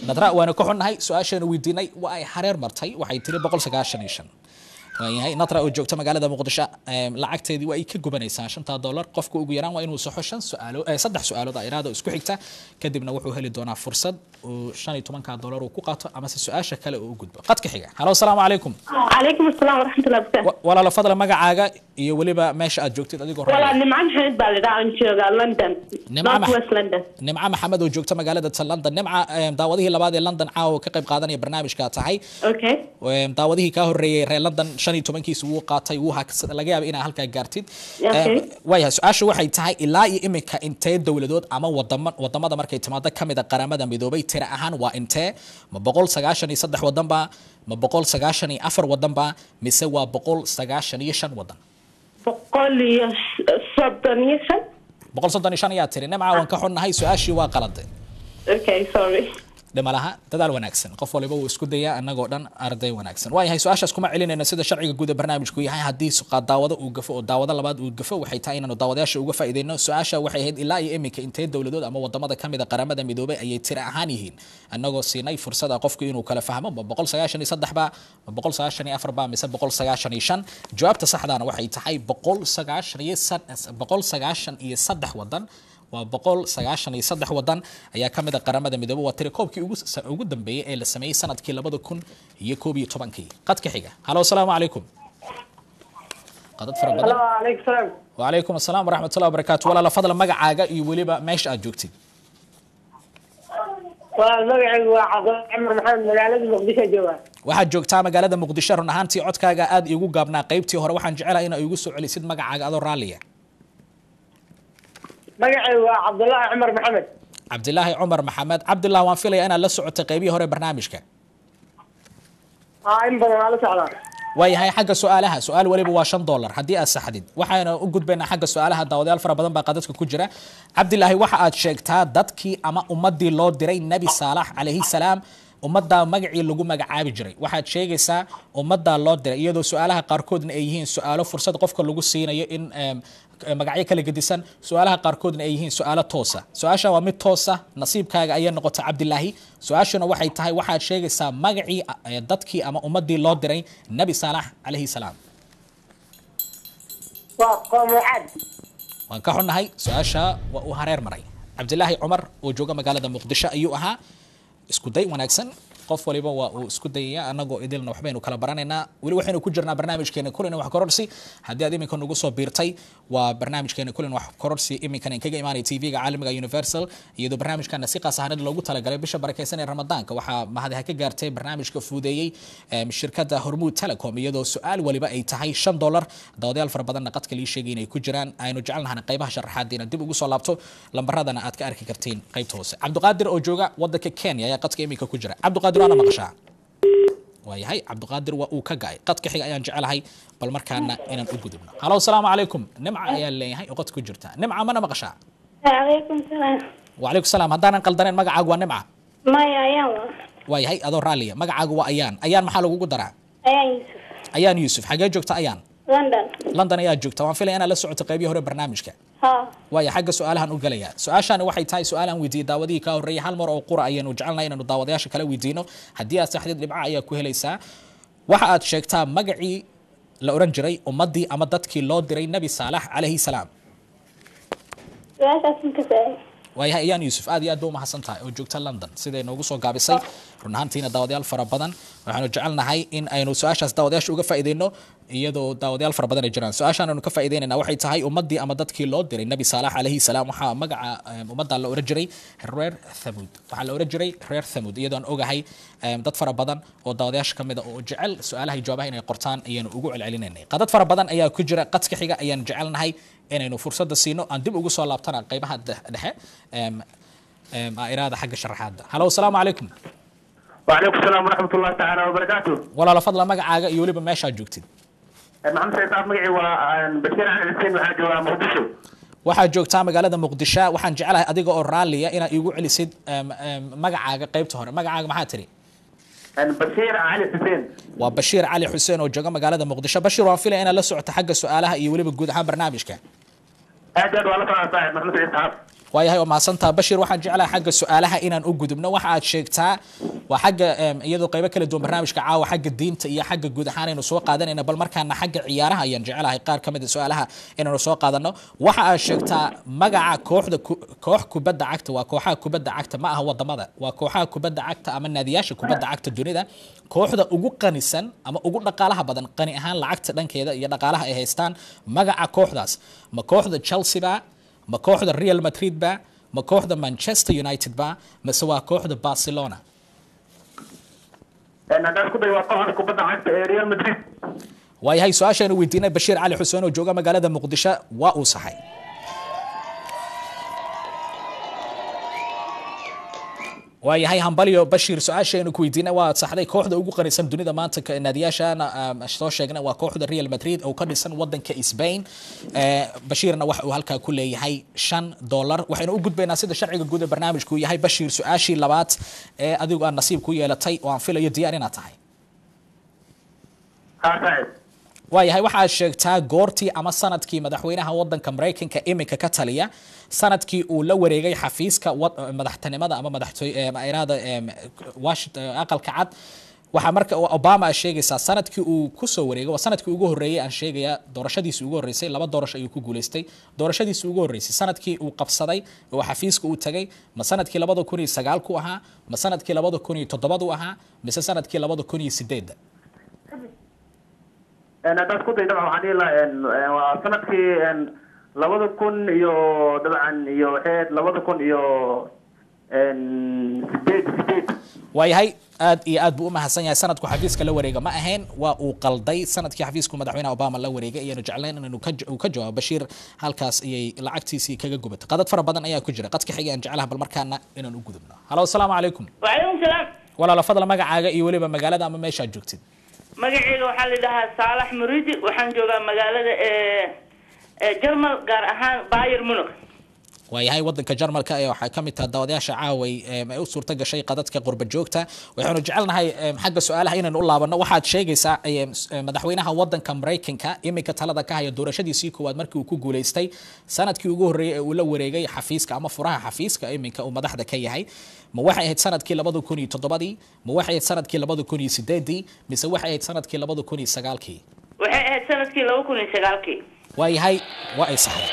nadra waana ka xunnahay su-aashaanu weydiinay waa ay hareer martay waxay tiri boqol sagaashan iyo shan waayahay natra oo joogta magaalada muqdisho em, lacagteedii waa ay ka gubanaysaa shanta dollar qofka ugu yaraan waa inuu saxo shan suaalo eh, saddex su-aalood a iraada oo isku xigta kadibna wuxuu heli doonaa fursad uu shan iyo tobanka dollar uu ku qaato amase su-aasha kale uu u gudbo qadka xiga halo asalaamu calaykum calaykum asalaam waraxmatullahi wabarakaatu Wa- walaalo fadla magacaaga iyo weliba meesha aad joogtid adigoo walaa raali nimcan xamed baa lidhaa aan joogaa london Nimco north Max- west london nimca maxamed oo joogta magaalada ta london nimca em, daawadihii labaad ee london caawa ka qayb qaadanaya barnaamijka tahay okay Em, daawadihii kaa horeeyey reer london shan iyo tobankiisa wuu qaatay wuu haks- laga yaaba inaa halkaa gaartid Okay. Em, waayahay su-aasha waxay tahay ilaa iyo iminka intee dowladood ama wadama wadamada markay timaado kamid a qaramada midoobay tira ahaan waa intee ma boqol sagaashan iyo saddex wadan ba ma boqol sagaashan iyo afar wadan ba mise waa boqol sagaashan iyo shan wadan boqol iyo soddon iyo shan boqol soddon iyo shan ayaa tiri nimca waan ka xunnahay su-aashii waa qalade okay sorry dhimalaha dadaal wanaagsan qof waliba wuu isku dayaa anagoo dhan arday wanaagsan waayahay su-aashaas kuma celinayno sida sharciga guud ee barnaamijku yahay haddii suqa- daawado uu gafo oo daawado labaad uu gafo waxay tahay inaanu daawadayaasha uga faa'iideyno su-aasha waxay ahayd ilaa iyo iminka intee dowladood ama wadamada kamid a qaramada midoobay ayay tira ahaan yihiin anagoo siinay fursada qofku inuu kala fahmo ma boqol sagaashan iyo saddex ba ma boqol sagaashan iyo afar ba mise boqol sagaashan iyo shan jawaabta saxdaana waxay tahay boqol sagaashan iyo sad- boqol sagaashan iyo saddex wadan waa boqol sagaashan iyo saddex wadan ayaa ka mid a qaramada midoobay waa tiri koobkii ugu sa- ugu dambeeyey ee la sameeyey sanadkii labada kun iyo koob iyo tobankii qadka xiga halo asalaamu calaykum qadad fara badan alaykum salaam وعليكم السلام ورحمة الله وبركاته ولا لفضل مقعاقة يوليبا ماش أجوكتي waa magacaygu waa cabdul cumar maxamed magaalada muqdisho jooga waxaad joogtaa magaalada muqdisho run ahaantii codkaaga aad iigu gaabnaa qaybtii hore waxaan jecelahay inaa iigu soo celisid magacaaga adoo raalliya magacaygu waa cabdullaahi cumar maxamed cabdilaahi cumar maxamed cabdillah waan filaya inaad la socotay qaybihii hore barnaamijka aa in badan waa la socdaa waayahay xagga su-aalaha su-aal waliba waa shan dollar haddii aad saxdid waxayna u gudbaynaa xagga su-aalaha daawadayaal fara badan baa qadadka ku jira cabdilaahi waxa aad sheegtaa dadkii ama ummadii loo diray nebi saalax calayhi salaam ummaddaa magacii lagu magacaabi jiray waxaad sheegaysaa ummaddaa loo diray iyadoo su-aalaha qaarkoodna ay yihiin su-aalo fursad qofka lagu siinayo in em, magacyo kala gedisan su-aalaha qaarkoodna ay yihiin su-aalo toosa su-aasha waa mid toosa nasiibkaaga ayay noqotay cabdilaahi su-aashuna waxay tahay waxaad sheegaysaa magacii eh, dadkii ama ummadii loo diray nebi saalax calayhi salaam waa qoomucaad waan ka xunnahay su-aasha waa uu hareer maray cabdilaahi cumar oo jooga magaalada muqdisho ayuu ahaa isku day wanaagsan qof waliba waa uu isku dayaya anagoo idilna waxbaynu kala baranaynaa weli waxaynu ku jirnaa barnaamijkeena kulin wax kororsi haddii aad iminka nagu soo biirtay waa barnaamijkeena kulin wax kororsi iminkan kaga imaanaya tv-ga caalamiga universal iyadoo barnaamijkana si qaas ahaaneed loogu talagalay bisha barakeysan ee ramadaanka waxaa mahadiha ka gaartay barnaamijka fuudeeyey em, shirkadda hormuud telecom iyadoo su-aal waliba ay tahay shan dollar daawadayaal fara badanna qadka lii sheegay inay ku jiraan aynu jecelnahana qaybaha sharaxaad inaad dib ugu soo laabto lambaradana aad ka arki kartiin qaybta hoose cabdiqaadir oo jooga wadanka kenya ayaa qadka iminka ku jira cabdiqaadir waana maqashaa waayahay cabdiqaadir waa uu ka ga-ay qadka xiga ayaan jecelahay bal markaana inaan u gudubno halo asalaamu calaykum nimca ayaa leeyahay oo qadka ku jirta nimca mana maqashaa calaykum salaam وعليكم السلام هدانا قلدنين مقعاق ونمعة maya ayaan wa واي هاي أدو رالية مقعاق وأيان أيان محل وقو درع ayaan yuusuf أيان يوسف حاجة جوكتا أيان london لندن أيان جوكتا وان فيلي أنا لسعو تقيبي هوري برنامجك ha واي حاجة سؤالها نقليا سؤاشان waxay tahay su-aalan weydiiyey daawadihii ka horreeyay hal mar oo qura ayaanu jecelnahay inaanu daawadayaasha kala weydiino haddii aad saxdid dhibca ayaa ku helaysaa waxa aad sheegtaa magacii la oran jiray ummadii ama dadkii loo diray nebi saalax calayhi salaam su-aashaas ma ka saay waayahay ayaan yuusuf aad iyo aad ba u mahadsan tahay oo joogta london siday noogu soo gaabisay run ahaantiina daawadayaal fara badan waxaanu jecelnahay in aynu su-aashaas daawadayaasha uga faa'iideyno iyadoo daawadayaal fara badan ay jiraan su-aashaan aynu ka faa'iideynayna waxay tahay ummadii ama dadkii loo diray nebi saalax calayhi salaam waxaa magaca em, ummadda la oran jiray reer thamud waxaa la oran jiray reer thamud iyadoo aan ogahay em, dad fara badan oo daawadayaasha ka mid a oo jecel su-aalaha iyo jawaabaha inay qortaan ayaanu ugu celcelinaynay qadad fara badan ayaa ku jira qadka xiga ayaan jecelnahay inaynu fursadda siino aan dib ugu soo laabtana qaybaha de- dhexe em, em, iraada xagga sharaxaadda halo asalaamu calaykum وعليكم السلام ورحمة الله تعالى وبركاته walaalo fadla magacaaga iyo weliba meeshaad joogtid محمد سيد عبد مقعي وبشير عن الحسين وحاجة ومقدشو waxaad joogtaa magaalada muqdisho waxaan jecelahay adiga oo raalliya inaad iigu celisid em, em, magacaaga qaybta hore magacaaga maxaa tiri بشير علي الحسين waa bashiir cali xuseen oo jooga magaalada muqdisho bashiir waan filaya inaad la socoto xagga su-aalaha iyo weliba guud ahaan barnaamijka أجد والله صاحب محمد سيد عبد waayahay waa mahadsantaa bashir waxaan jeclahay xagga su-aalaha inaan u gudubno waxa aad sheegtaa waa xagga em, iyadoo qaybo kala duwan barnaamijka caawa xagga diinta iyo xagga guud ahaan aynu soo qaadanayna bal markaana xagga ciyaaraha ayaan jecelahay qaar ka mid a su-aalaha inaynu soo qaadano waxa aad sheegtaa magaca kooxda ku- koox kubadda cagta waa kooxaha kubadda cagta ma aha wadamada waa kooxaha kubadda cagta ama naadiyaasha kubadda cagta dunida kooxda ugu qanisan ama ugu dhaqaalaha badan qani ahaan lacagta dhankeeda iyo dhaqaalaha ay haystaan magaca kooxdaas ma kooxda chelsea ba ma kooxda real madrid ba ma kooxda manchester united ba mase waa kooxda barcelona haddaan isku dayo waa kooxda kubadda cagta ee real madrid waayahay su-aashaanu weydiinay bashiir cali xuseen oo jooga magaalada muqdisho waa uu saxay waayahay hambalyo bashiir su-aashaanu ku weydiinay waa saxday kooxda ugu qanisan dunida maanta ka- naadiyaashana um, soo sheegnay waa kooxda real madrid oo ka dhisan wadanka spain Eh, bashiirna waxa uu halkaa ku leeyahay shan dolar waxaynu u gudbaynaa sida sharciga guud ee barnaamijku yahay bashiir su-aashii labaad ee adigu aad nasiib ku yeelatay oo aan filayo diyaar inaad tahay haa saaxib waayahay waxaad sheegtaa goortii ama sanadkii madaxweynaha wadanka maraykanka iminka ka taliya sanadkii uu la wareegay xafiiska wad- madaxtinimada ama madaxtooyada washington aqalka cad waxaa marka obama a sheegaysaa sanadkii uu kusoo wareegay waa sanadkii ugu horreeyay aan sheegayaa doorashadiisii ugu horreysay laba doorasho ayuu ku guuleystay doorashadiisii ugu horreysay sanadkii uu qabsaday oo xafiiska uu tagay ma sanadkii labada kun iyo sagaalku ahaa ma sanadkii labada kun iyo toddobadu ahaa mise sanadkii labada kun iyo sideedda haddaan isku dayo dabcan waxaan dhihi lahaa en, en, waa sanadkii en, labada kun iyo dabcan iyo waxay ahayd labada kun iyo en, sideed sideed waayahay aad iyo aad buu u mahadsan yahay sanadku xafiiska la wareega ma ahayn waa uu qalday sanadkii xafiisku madaxweynaha obama la wareegay ayaanu jeclayn inaynu ka uu ka jawaabo bashiir halkaas ayay lacagtiisii kaga gubatay qadad fara badan ayaa ku jira qadka xiga aan jeclaha bal markaana inaan u gudubno halo asalaamu calaykum وعليكم السلام walaalo fadla magacaaga iyo weliba magaalada ama meeshaad joogtid magacayga waxaa la dhahaa saalax muridi waxaan joogaa magaalada ee ee jarmal gaar ahaan bayer munich waayahay wadanka jarmalka ee waxay ka mid tahay daawadayaasha caaway em, ay u suurta gashay qadadka qurba joogta waxaanu jecelnahay em, xagga su-aalaha inaynu u laabanno waxaad sheegaysaa em, s- em, madaxweynaha wadanka maraykanka iminka talada ka haya doorashadiisii koowaad markii uu ku guuleystay sanadkii ugu horreeyay ee uu la wareegay xafiiska ama furaha xafiiska iminka uu madaxda ka yahay ma waxay ahayd sanadkii labada kun iyo toddobadii ma waxay ahayd sanadkii labada kun iyo sideedii mise waxay ahayd sanadkii labada kun iyo sagaalkii waxay ahayd sanadkii laba kun iyo sagaalkii waayahay waa ay saxday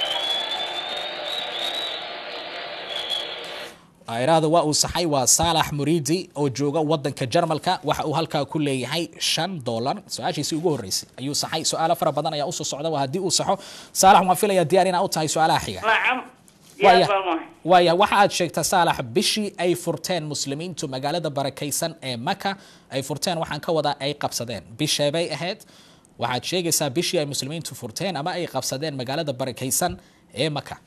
iraada waa uu saxay waa saalax muridi oo jooga wadanka jarmalka waxa uu halkaa ku leeyahay shan dolar su-aashiisii ugu horreysay ayuu saxay su-aalo fara badan ayaa usoo socda waa haddii uu saxo saalax waan filayaa diyaar inaa u tahay su-aalaha xiga nacam Waaya- diyaar baan wahay waaya waxa aad sheegtaa saalax bishii ay furteen muslimiintu magaalada barakaysan ee maka ay furteen waxaan ka wadaa ay qabsadeen bisheebay ahayd waxaad sheegaysaa bishii ay muslimiintu furteen ama ay qabsadeen magaalada barakaysan ee maka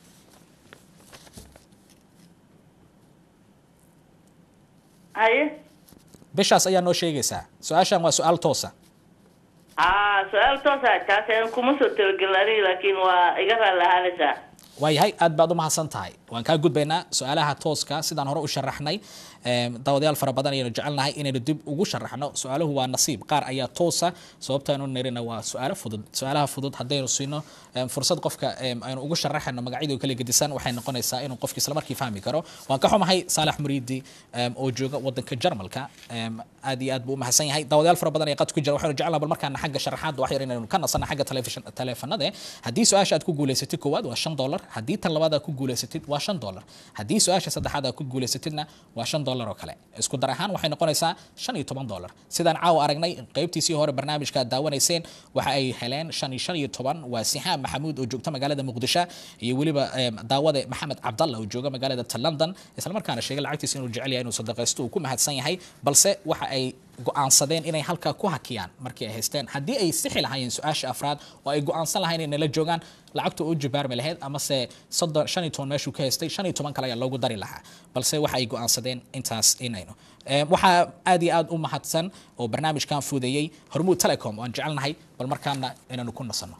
haye bishaas ayaa noo sheegaysaa su-aashan waa su-aal toosa aa su-aal toosa taas aan kuma soo talagelin aniga laakiin waa iga raalli ahaanaysaa waayahay aad baad u mahadsan tahay waan kaa gudbaynaa su-aalaha tooska sidaan hore u sharaxnay em, daawadayaal fara badan ayaynu jecelnahay inaynu dib ugu sharaxno su-aaluhu waa nasiib qaar ayaa toosa sababtaanu nirina waa su-aalo fudud su-aalaha fudud haddaynu siino em, fursad qofka em, aynu ugu sharaxayno magacyadii kala gedisan waxay noqonaysaa inuu qofki isla markii fahmi karo waan ka xumahay saalax muriidi em, oo jooga wadanka jarmalka em, aad iyo aad buu u mahadsan yahay daawadayaal fara badan ayaa qad ku jira waxaynu jecelnaha bal markaana xagga sharaxaadda wax yar inaynu ka nasana xagga telefishin- taleefanada haddii su-aasha aad ku guuleysatid koowaad waa shan dolar haddii tan labaad aad ku guuleysatid waa shan dolar haddii su-aasha saddexaad aad ku guuleysatidna waa shan dolar oo kale isku dar ahaan waxay noqonaysaa shan iyo toban dolar sidaan caawa aragnay qeybtiisii hore barnaamijka aad daawanayseen waxa ay heleen shan iyo shan iyo toban waa sixaam maxamuud oo joogta magaalada muqdisho iyo weliba em, daawade maxamed cabdalla oo jooga magaalada ta london islamarkaana sheegay lacagtiisa inuu jecel yahay inuu sadaqaysto uu ku mahadsan yahay balse waxa ay go-aansadeen inay halkaa ku hakiyaan markii ay haysteen haddii ay sixi lahaayeen su-aasha afraad oo ay go-aansan lahayn inay nala joogaan lacagta u jibaarmi lahayd amase soddon shan iyo toban meeshuu ka haystay shan iyo toban kale ayaa loogu dari lahaa balse waxa ay go-aansadeen intaas inaynu Em, waxaa aad iyo aad u mahadsan oo barnaamijkan fuudeeyey hormuud telecom oo aan jecelnahay bal markaana inaynu ku nasanno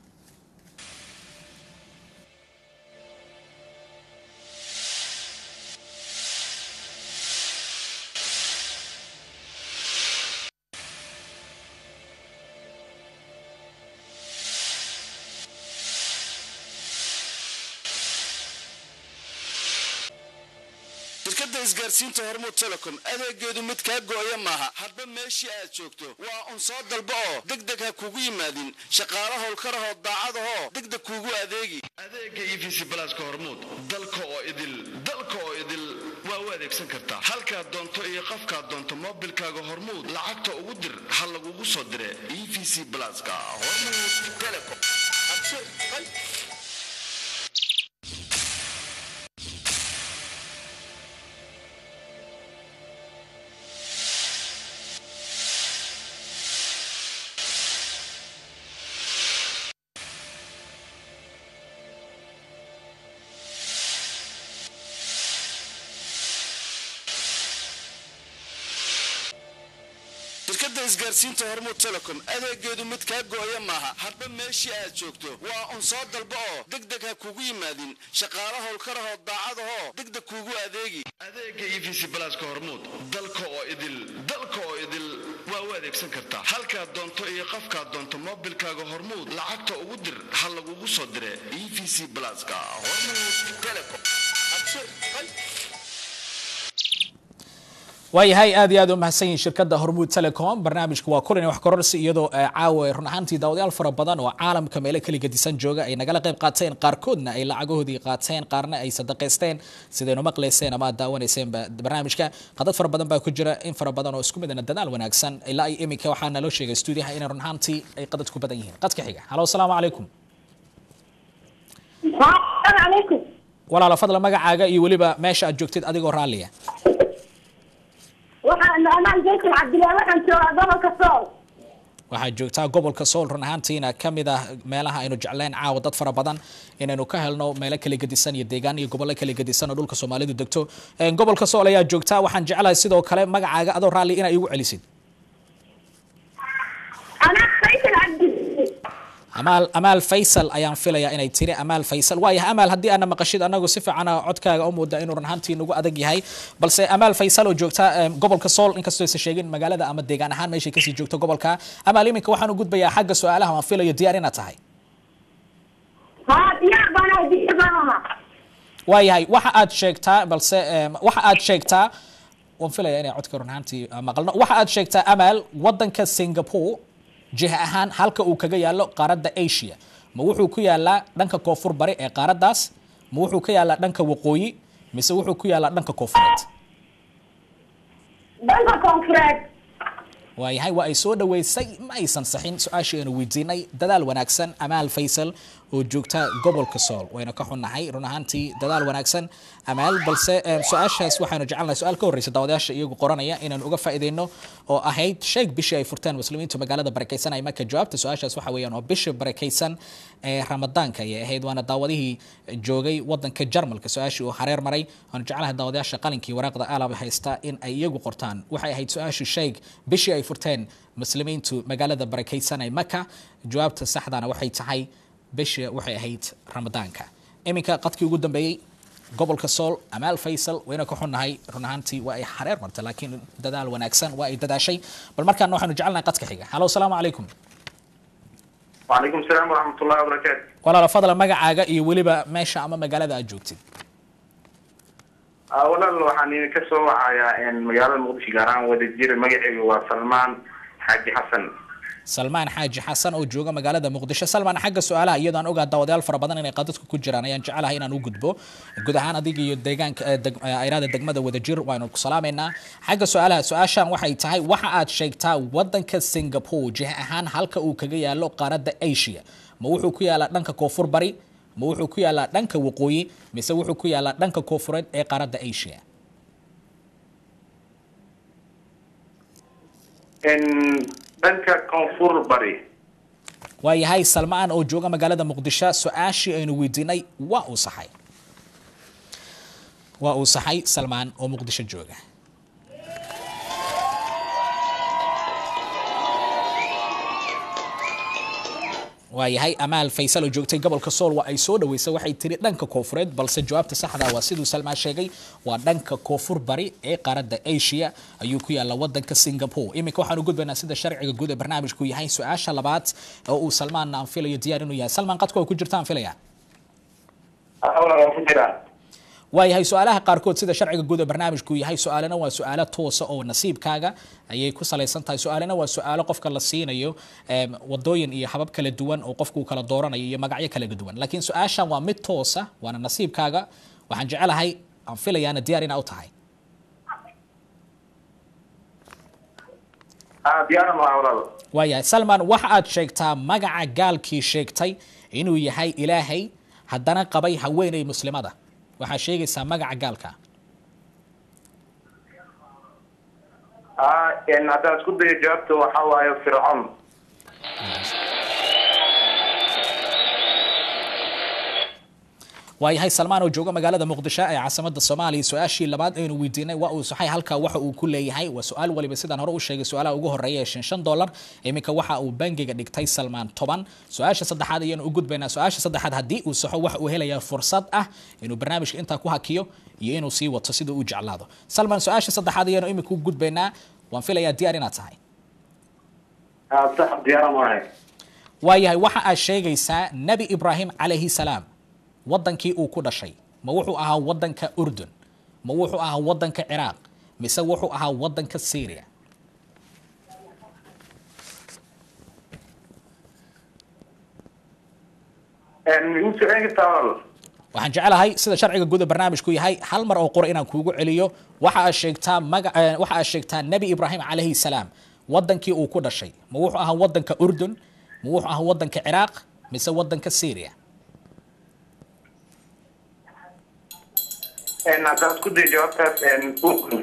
shirkadda isgaarsiinta hormuud telecom adeegeedu mid kaa go-aya maaha hadba meeshii aad joogto waa un soo dalba oo degdeg ha kugu yimaadin shaqaalo howlkarahoo daacadahoo degdeg kuugu adeegi adeega e v c balaaska hormuud dalka oo idil dalka oo idil waa u adeegsan kartaa halkaad doonto iyo qofkaad doonto moobilkaaga hormuud lacagta ugu dir ha lagugu soo dire e v c balaaska hormuud telecom shirkadda isgaarsiinta hormuud telecom adeegeedu mid kaa go-aya maaha hadba meeshii aad joogto waa un soo dalba oo degdeg ha kugu yimaadin shaqaalo howlkarahoo daacadahoo degdeg kuugu adeegi adeega e v c balaaska hormuud dalka oo idil dalka oo idil waa u adeegsan kartaa halkaad doonto iyo qofkaad doonto moobilkaaga hormuud lacagta ugu dir ha lagugu soo dire e v c balaaska hormuud telecom waayahay aad iyo aad u mahadsan yihin shirkadda hormuud telecom barnaamijku waa kulan wax kororsi iyadoo caawa run ahaantii daawadayaal fara badan oo caalamka meelo kala gedisan jooga ay nagala qayb qaateen qaarkoodna ay lacagahoodii qaateen qaarna ay sadaqaysteen sidaynu maqlayseen ama aad daawanayseen barnaamijka qadad fara badan baa ku jira in fara badan oo isku midana dadaal wanaagsan ilaa iyo iminka waxaa naloo sheegay stuudiyaha inay run ahaantii ay qadad ku badan yihiin qadka xiga halo asalaamu calaykum calaykum walaala fadla magacaaga iyo weliba meesha aad joogtid adigoo raalliya waxaan anaan jason cabdilaahi waxaan joogaa gobolka sool waxaad joogtaa gobolka sool run ahaantiina ka mid ah meelaha aynu jecleen caawa dad fara badan inaynu ka helno meelo kala gedisan iyo deegaan iyo gobollo kala gedisan oo dhulka soomaalidu degto gobolka sool ayaa joogtaa waxaan jeclahay sidoo kale magacaaga adoo raalli inaa igu celisid anaa jason cabdi amaal amaal faysal ayaan filayaa inay tiri amaal faysal waayahay amaal haddii aana maqashid anagu si fiicana codkaaga u muuda inuu run ahaantii nagu adag yahay balse amaal faysal oo joogta gobolka sool inkastoo aysan sheegin magaalada ama deegaan ahaan meeshay kasii joogto gobolka amaal iminka waxaan u gudbayaa xagga su-aalaha waan filayo diyaar inaad tahay haa diyaar baan ahay diyaar baan ahaa waayahay waxa aad sheegtaa balse waxa aad sheegtaa waan filaya inay codka run ahaantii maqalno waxa aad sheegtaa amaal wadanka singapore jiha ahaan halka uu kaga yaalo qaaradda asia ma wuxuu ku yaalaa dhanka koonfur bari ee qaaraddaas ma wuxuu ka yaalaa dhanka waqooyi mise wuxuu ku yaalaa dhanka koonfureed dhanka koonfureed waayahay waa ay soo dhaweysay ma aysan saxin su-aashii aynu weydiinay dadaal wanaagsan amaal faysal oo joogta gobolka sool wayna ka xunnahay run ahaantii dadaal wanaagsan amaal balse su-aashaas waxaanu jecelnahay su-aal ka horreysa daawadayaasha iyagu qoranaya inaanu uga faa'iideyno oo ahayd sheeg bishii ay furteen muslimiintu magaalada barakaysan ay marka jawaabta su-aashaas waxa weeyaan oo bishii barakaysan ee ramadaanka ayay ahayd waana daawadihii joogay wadanka jarmalka su-aashii uu hareer maray waanu jeclahay daawadayaasha qalinkii waraaqda aalaba haysta in ay iyagu qortaan waxay ahayd su-aashu sheeg bishii ay furteen muslimiintu magaalada barakaysan ay maka jawaabta saxdana waxay tahay bishii waxay ahayd ramadaanka iminka qadkii ugu dambeeyey gobolka sool amaal faysal wayna ka xunnahay run ahaantii waa ay xareer martay laakiin dadaal wanaagsan waa ay dadaashay bal markaana waxaanu jecelnahay qadka xiga halo asalaamu calaykum وعليكم السلام ورحمة الله وبركاته walaala fadla magacaaga iyo weliba meesha ama magaalada aad joogtid walaal waxaan idinka soo wacayaa magaalada muqdisho gaar ahaan wadajir magaceyga waa salmaan xaaji xasan salmaan xaaji xasan oo jooga magaalada muqdisho salmaan xagga su-aalaha iyadoo aan ogaa daawadayaal fara badan inay qadadku ku jiraan ayaan jecelahay inaan u gudbo guud ahaan adiga iyo deegaanka ayraada degmada wadajir waanu ku salaamaynaa xagga su-aalaha su-aashan waxay tahay waxa aad sheegtaa wadanka singapore jiha ahaan halka uu kaga yaalo qaaradda asia ma wuxuu ku yaalaa dhanka koonfur bari ma wuxuu ku yaalaa dhanka waqooyi mise wuxuu ku yaalaa dhanka koonfureed ee qaaradda asia dhanka koonfur bari waayahay salmaan oo jooga magaalada muqdisho su-aashii aynu weydiinay waa uu saxay waa uu saxay salmaan oo muqdisho jooga waayahay amaal faysal oo joogtay gobolka sool waa ay soo dhaweysay waxay tiri dhanka koonfureed balse jawaabta saxda waa siduu salmaan sheegay waa dhanka koonfur bari ee qaaradda asia ayuu ku yaalla wadanka singapore iminka waxaan u gudbaynaa sida sharciga guud ee barnaamijku yahay su-aasha labaad oo uu salmaanna aan filayo diyaar inuu yahay salmaan qadka oo ku jirta aan filaya waayahay su-aalaha qaarkood sida sharciga guud ee barnaamijku yahay su-aalena waa su-aalo toosa oo nasiibkaaga ayay ku salaysan tahay su-aalena waa su-aalo qofka la siinayo em, wadooyin iyo habab kala duwan oo qofku kala dooranayo iyo magacyo kala duwan laakiin su-aashan waa mid toosa waana nasiibkaaga waxaan jecelahay aan filayaana diyaar inaa u tahay ah diyaaran waa walaal waayahay salman waxa aad sheegtaa magaca gaalkii sheegtay inuu yahay ilaahay haddana qabay haweeney muslimada waxaa sheegaysaa magaca gaalka ah en haddaan isku dayo jawaabta waxaa waaye fircoon waayahay salmaan oo jooga magaalada muqdisho ee caasimada soomaaliya su-aashii labaad aynu weydiinay waa uu saxay halkaa waxa uu ku leeyahay waa su-aal waliba sidaan hore u sheegay su-aalaha ugu horeeya ee shan shan dollar iminka waxa uu bangiga dhigtay salmaan toban su-aasha saddexaad ayaynu u gudbaynaa su-aasha saddexaad haddii uu saxo waxa uu helayaa fursad ah inuu barnaamijka intaa ku hakiyo iyo inuu sii wato sida uu jeclaado salmaan su-aasha saddexaad ayaynu iminka u gudbaynaa waan filayaa diyaar inaad tahay ah sax diyaaran waahay waayahay waxa aad sheegaysaa nebi ibraahim calayhi salaam wadankii uu ku dhashay ma wuxuu ahaa wadanka urdun ma wuxuu ahaa wadanka ciraaq mise wuxuu ahaa wadanka syria en igu soo celin kartaa walaal waxaan jecelahay sida sharciga guud ee barnaamijku yahay hal mar oo qura inaan kuugu celiyo waxa aad sheegtaa maga eh, waxa aad sheegtaa nebi ibraahim calayhi salaam wadankii uu ku dhashay ma wuxuu ahaa wadanka urdun ma wuxuu ahaa wadanka ciraaq mise wadanka syria en haddaan isku dayo jawaabtaas en ukun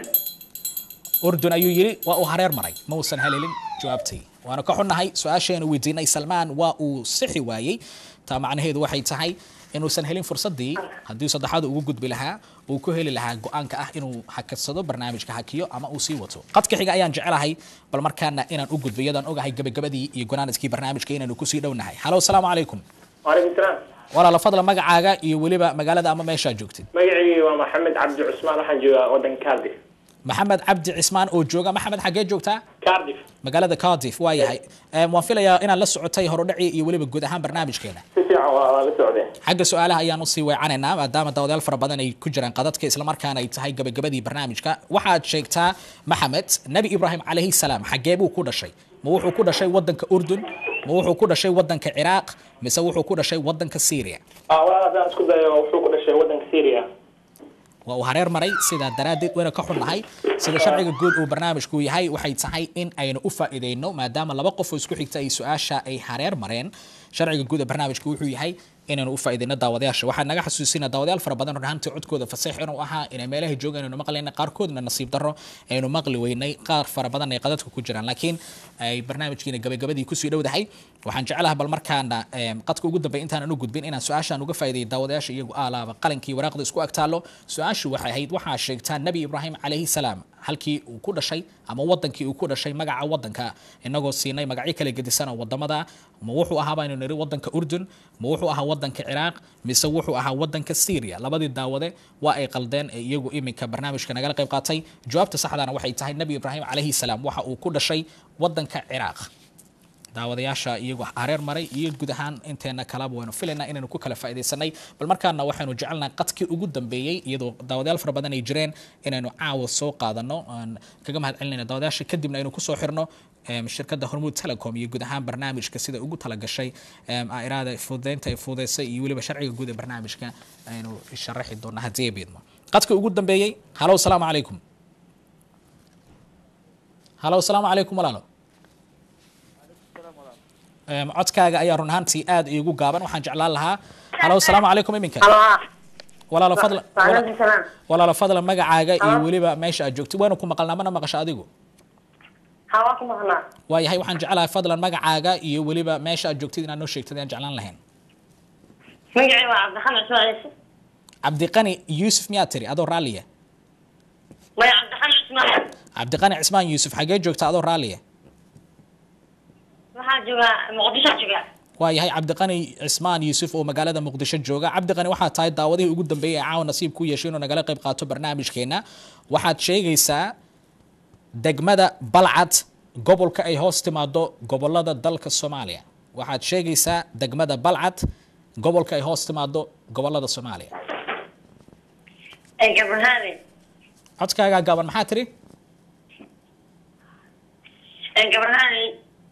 urdun ayuu yidhi waa uu hareer maray ma uusan helelin jawaabtay waana ka xunnahay su-aasheenu weydiinay salmaan waa uu sixi waayey taa macnaheedu waxay tahay inuusan helin fursadii haddii saddexaad ugu gudbi lahaa uu ku heli lahaa go-aanka ah inuu hakadsado barnaamijka hakiyo ama uu sii wato qadka xiga ayaan jecelahay bal markaana inaan u gudbo iyadaan ogahay gabagabadii iyo gonaaniskii barnaamijka inaanu kusii dhownahay halo asalaamu calaykum وعليكم السلام walaala fadla magacaaga iyo weliba magaalada ama meeshaa joogtid magacii waa maxamed cabdi cusmaan waxaan joogaa wadanka cardiff maxamed cabdi cismaan oo jooga maxamed xaggee joogtaa cardiff magaalada cardiff waa yahay Em, waan filayaa inaad la socotay horudhacii iyo weliba guud ahaan barnaamijkeena si fiican waa waa la socdeen xagga su-aalaha ayaan usii weecanaynaa maadaama daawadayaal fara badan ay ku jiraan qadadka islamarkaana ay tahay gabagabadii barnaamijka waxaad sheegtaa maxamed nebi ibraahim calayhi salaam xaggee buu ku dhashay ma wuxuu ku dhashay wadanka urdun ma wuxuu ku dhashay wadanka ciraaq mise wuxuu ku dhashay wadanka syria ah walaal haddaan isku dayo wuxuu ku dhashay wadanka syria waa uu hareer maray sidaa daraaddeed wayna ka xunnahay sida sharciga guud uu barnaamijku yahay waxay tahay in aynu u faa'iideyno maadaama laba qof oo isku xigta ay su-aasha ay hareer mareen sharciga guud ee barnaamijku wuxuu yahay inaynu u faa'iideyno daawadayaasha waxaa naga xasuusina daawadayaal fara badan run ahaantii codkooda faseex inuu ahaa inay meelaha joogaan aynu maqlayna qaarkoodna nasiib darro aynu maqli weynay qaar fara badan ay qadadka ku jiraan laakiin ay barnaamijkiina gabagabadii kusii dhowdahay waxaan jeclaha bal markaana em, qadka ugu dambeya intaanan u gudbin inaan su-aashaan uga faa'iideeyo daawadayaasha iyagu aalaaba qalankii waraaqda isku agtaalo su-aashu waxay ahayd waxaa sheegtaa nebi ibraahim calayhi salaam halkii uu ku dhashay ama wadankii uu ku dhashay magaca wadanka inagoo siinay magacyo kala gedisan oo wadamada ma wuxuu ahaa baynu niri wadanka urdun ma wuxuu ahaa wadanka ciraaq mise wuxuu ahaa wadanka syria labadii daawade waa ay qaldeen ee iyagu iminka barnaamijka nagala qayb qaatay jawaabta saxdana waxay tahay nebi ibraahim calayhi salaam waxa uu ku dhashay wadanka ciraaq daawadayaasha iyagu hareer maray iyo guud ahaan inteena kalaba waynu filaynaa inaynu ku kala faa'iidaysanay bal markaana waxaynu jecelnahay qadkii ugu dambeeyey iyadoo daawadayaal fara badan ay jireen inaynu caawa soo qaadano aan kaga mahad celinayna daawadayaasha kadibna aynu kusoo xirno em, shirkadda hormuud telecom iyo guud ahaan barnaamijka sida ugu talagashay em, iraada fududeynta ay fududeysay iyo weliba sharciga guud ee barnaamijka aynu sharaxi doona haddii ay biidmo qadkii ugu dambeeyey halo asalaamu calaykum halo asalaamu calaykum walaalo Em, codkaaga ayaa run ahaantii aad iigu gaaban waxaan jeclaan lahaa halo asalaamu calaykum iminka walaalo fadla Waalaikum salaam. walaalo fadla magacaaga iyo weliba meesha aad joogtid waynu ku maqalnaa mana maqasho adigu Hawaa ku maqnaa. waayahay waxaan jeclahay fadlan magacaaga iyo weliba meesha aad joogtid inaad noo sheegtid ayaan jeclaan lahayn Magacay waa Cabdixamed Ismaaciil. cabdiqani yuusuf miyaa tiri adoo raalliya Maya Cabdixamed Ismaaciil. cabdiqani cismaan yuusuf xagee joogta adoo raalliya Waxaan joogaa Muqdisho joogaa. waayahay cabdiqani cismaan yuusuf oo magaalada muqdisho jooga cabdiqani waxaa tahay daawadihii ugu dambeeyay ee caawa nasiib ku yeeshay inuu nagala qayb qaato barnaamijkeena waxaad sheegaysaa degmada balcad gobolka ay hoos timaado gobolada dalka soomaaliya waxaad sheegaysaa degmada balcad gobolka ay hoos timaado gobolada soomaaliya gabarhaane codkaagaa gaaban maxaa tiri gabarhaane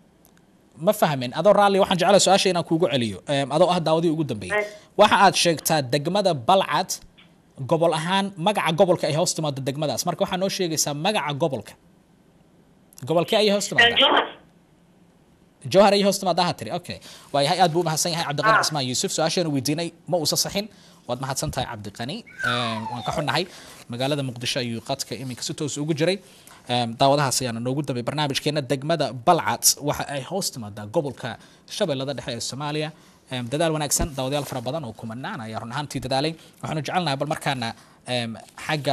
ma fahmin adoo raalli waxaan jeclaa su-aasha inaan kuugu celiyo em, adoo ah daawadii ugu dambeeyey waxa aad sheegtaa degmada balcad gobol ahaan magaca gobolka ay hoos timaado degmadaas marka waxaa noo sheegaysaa magaca gobolka gobolkee ayay hoos timaadaa jowhar ayay hoos timaadaa ha tiri okay waayahay aad buu umahadsan yahay cabdiqani cismaan yuusuf su-aashaanu weydiinay ma uusa saxin waad mahadsan tahay cabdiqani Em, waan ka xunnahay magaalada muqdisho ayuu qadka iminka si toos ugu jiray Em, daawadahaas ayaana noogu dambay barnaamijkeena degmada balcad waxa ay hoos timaadaa gobolka shabeellada dhexe ee soomaaliya Em, dadaal wanaagsan daawadayaal fara badan oo kumanaan ayaa run ahaantii dadaalay waxaanu jecelnahay bal markaana em, xagga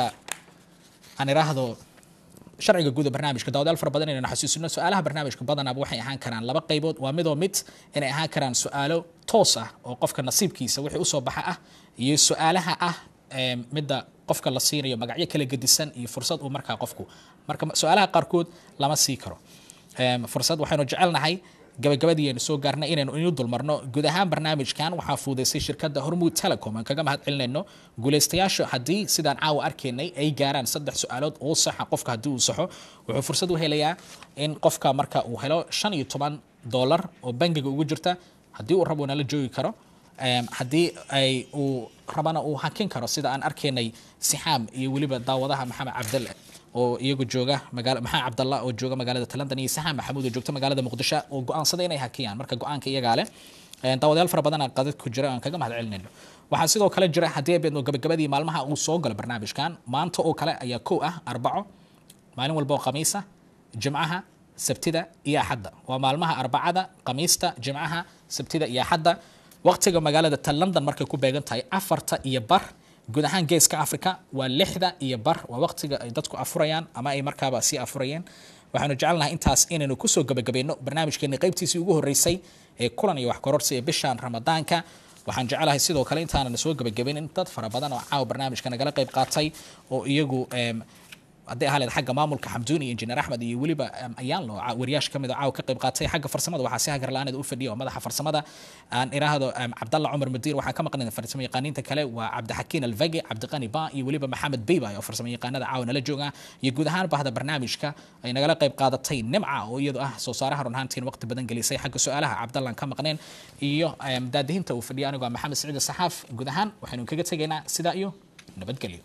aan iraahdo sharciga guud ee barnaamijka daawadayaal fara badan inaynu xasuusino su-aalaha barnaamijka badanaaba waxay ahaan karaan laba qaybood waa midoo mid inay ahaan karaan su-aalo toos ah oo qofka nasiibkiisa wixii usoo baxa ah iyo su-aalaha ah em, midda qofka la siinayo magacyo kala gedisan iyo fursad uu markaa qofku marka su-aalaha qaarkood lama sii karo Em, fursad waxaynu jecelnahay gabagabadii aynu soo gaarnay inaynu inu dulmarno guud ahaan barnaamijkan waxaa fuudaysay shirkadda hormuud telecom aan kaga mahad celinayno guulaystayaasha haddii sidaan caawa arkaynay ay gaaraan saddex su-aalood oo saxa qofka haddii uu saxo wuxuu fursad u helayaa in qofka marka uu helo shan iyo toban dollar oo bangiga ugu jirta haddii uu rabo nala joogi karo Em, haddii ay uu rabana uu hakin karo sida aan arkaynay sixaam iyo weliba daawadaha maxamed cabdalle oo iyagu jooga magaala maxaa cabdalla oo jooga magaalada talandan iyo saxaan maxamuud oo joogta magaalada muqdisho oo go-aansaday inay hakiyaan marka go-aanka iyagaa leh Een, daawadayaal fara badan qadad ku jira aan kaga mahad celinayno waxaa sidoo kale jira haddii ay beedno gabagabadii maalmaha uu soo galo barnaamijkan maanta oo kale ayaa kow ah arbaco maalin walba oo khamiisa jimcaha sabtida iyo axadda waa maalmaha arbacada khamiista jimcaha sabtida iyo axadda waqtiga magaalada ta london markay ku beegan tahay afarta iyo bar guud ahaan geeska africa waa lixda iyo bar waa waqtiga ay dadku afurayaan ama ay markaaba sii afurayeen waxaanu jecelnahay intaas inaynu kusoo gabagabayno barnaamijkeeni qaybtiisii ugu horeysay ee kulan iyo wax kororsi ee bishan ramadaanka waxaan jecelahay sidoo kale intaanan soo gabagabaynin dad fara badan oo caawa barnaamijka nagala qayb qaatay oo iyagu em, hadday ahaa leed xagga maamulka xamduun iyo injineer axmed iyo weliba em, ayaan loo wariyaash kamid oo caawa ka qayb qaatay xagga farsamada waxaa si hagarlaaneed u fadhiya oo madaxa farsamada aan iraahdo em, cabdalla cumar madiir waxaan ka maqnay farsamo yaqaaniinta kale waa cabdixakiin alvage cabdiqani ba iyo weliba maxamed beyba oo farsamo yaqaanada caawa nala jooga iyo guud ahaan bahda barnaamijka ay nagala qayb qaadatay nimca oo iyadu ah soo saaraha run ahaantiin waqti badan gelisay xagga su-aalaha cabdallaan ka maqneen iyo em, daadihinta uu fadhiya anigoo ah maxamed siciid saxaaf guud ahaan waxaynu kaga tegaynaa sidaa iyo nabadgelyo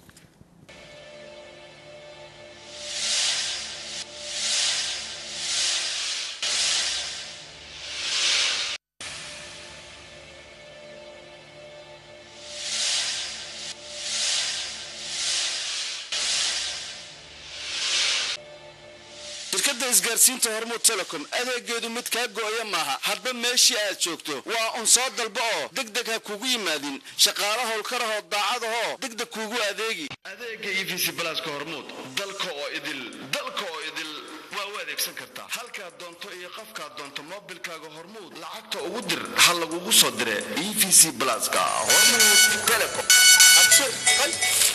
shirkadda isgaarsiinta hormuud telecom adeegeedu mid kaa go-aya maaha hadba meeshii aad joogto waa un soo dalba oo degdeg ha kugu yimaadin shaqaalo howlkarahoo daacadahoo degdeg kuugu adeegi adeega e v c balaaska hormuud dalka oo idil dalka oo idil waa u adeegsan kartaa halkaad doonto iyo qofkaad doonto moobilkaaga hormuud lacagta ugu dir ha lagugu soo dire e v c balaaska hormuud telecom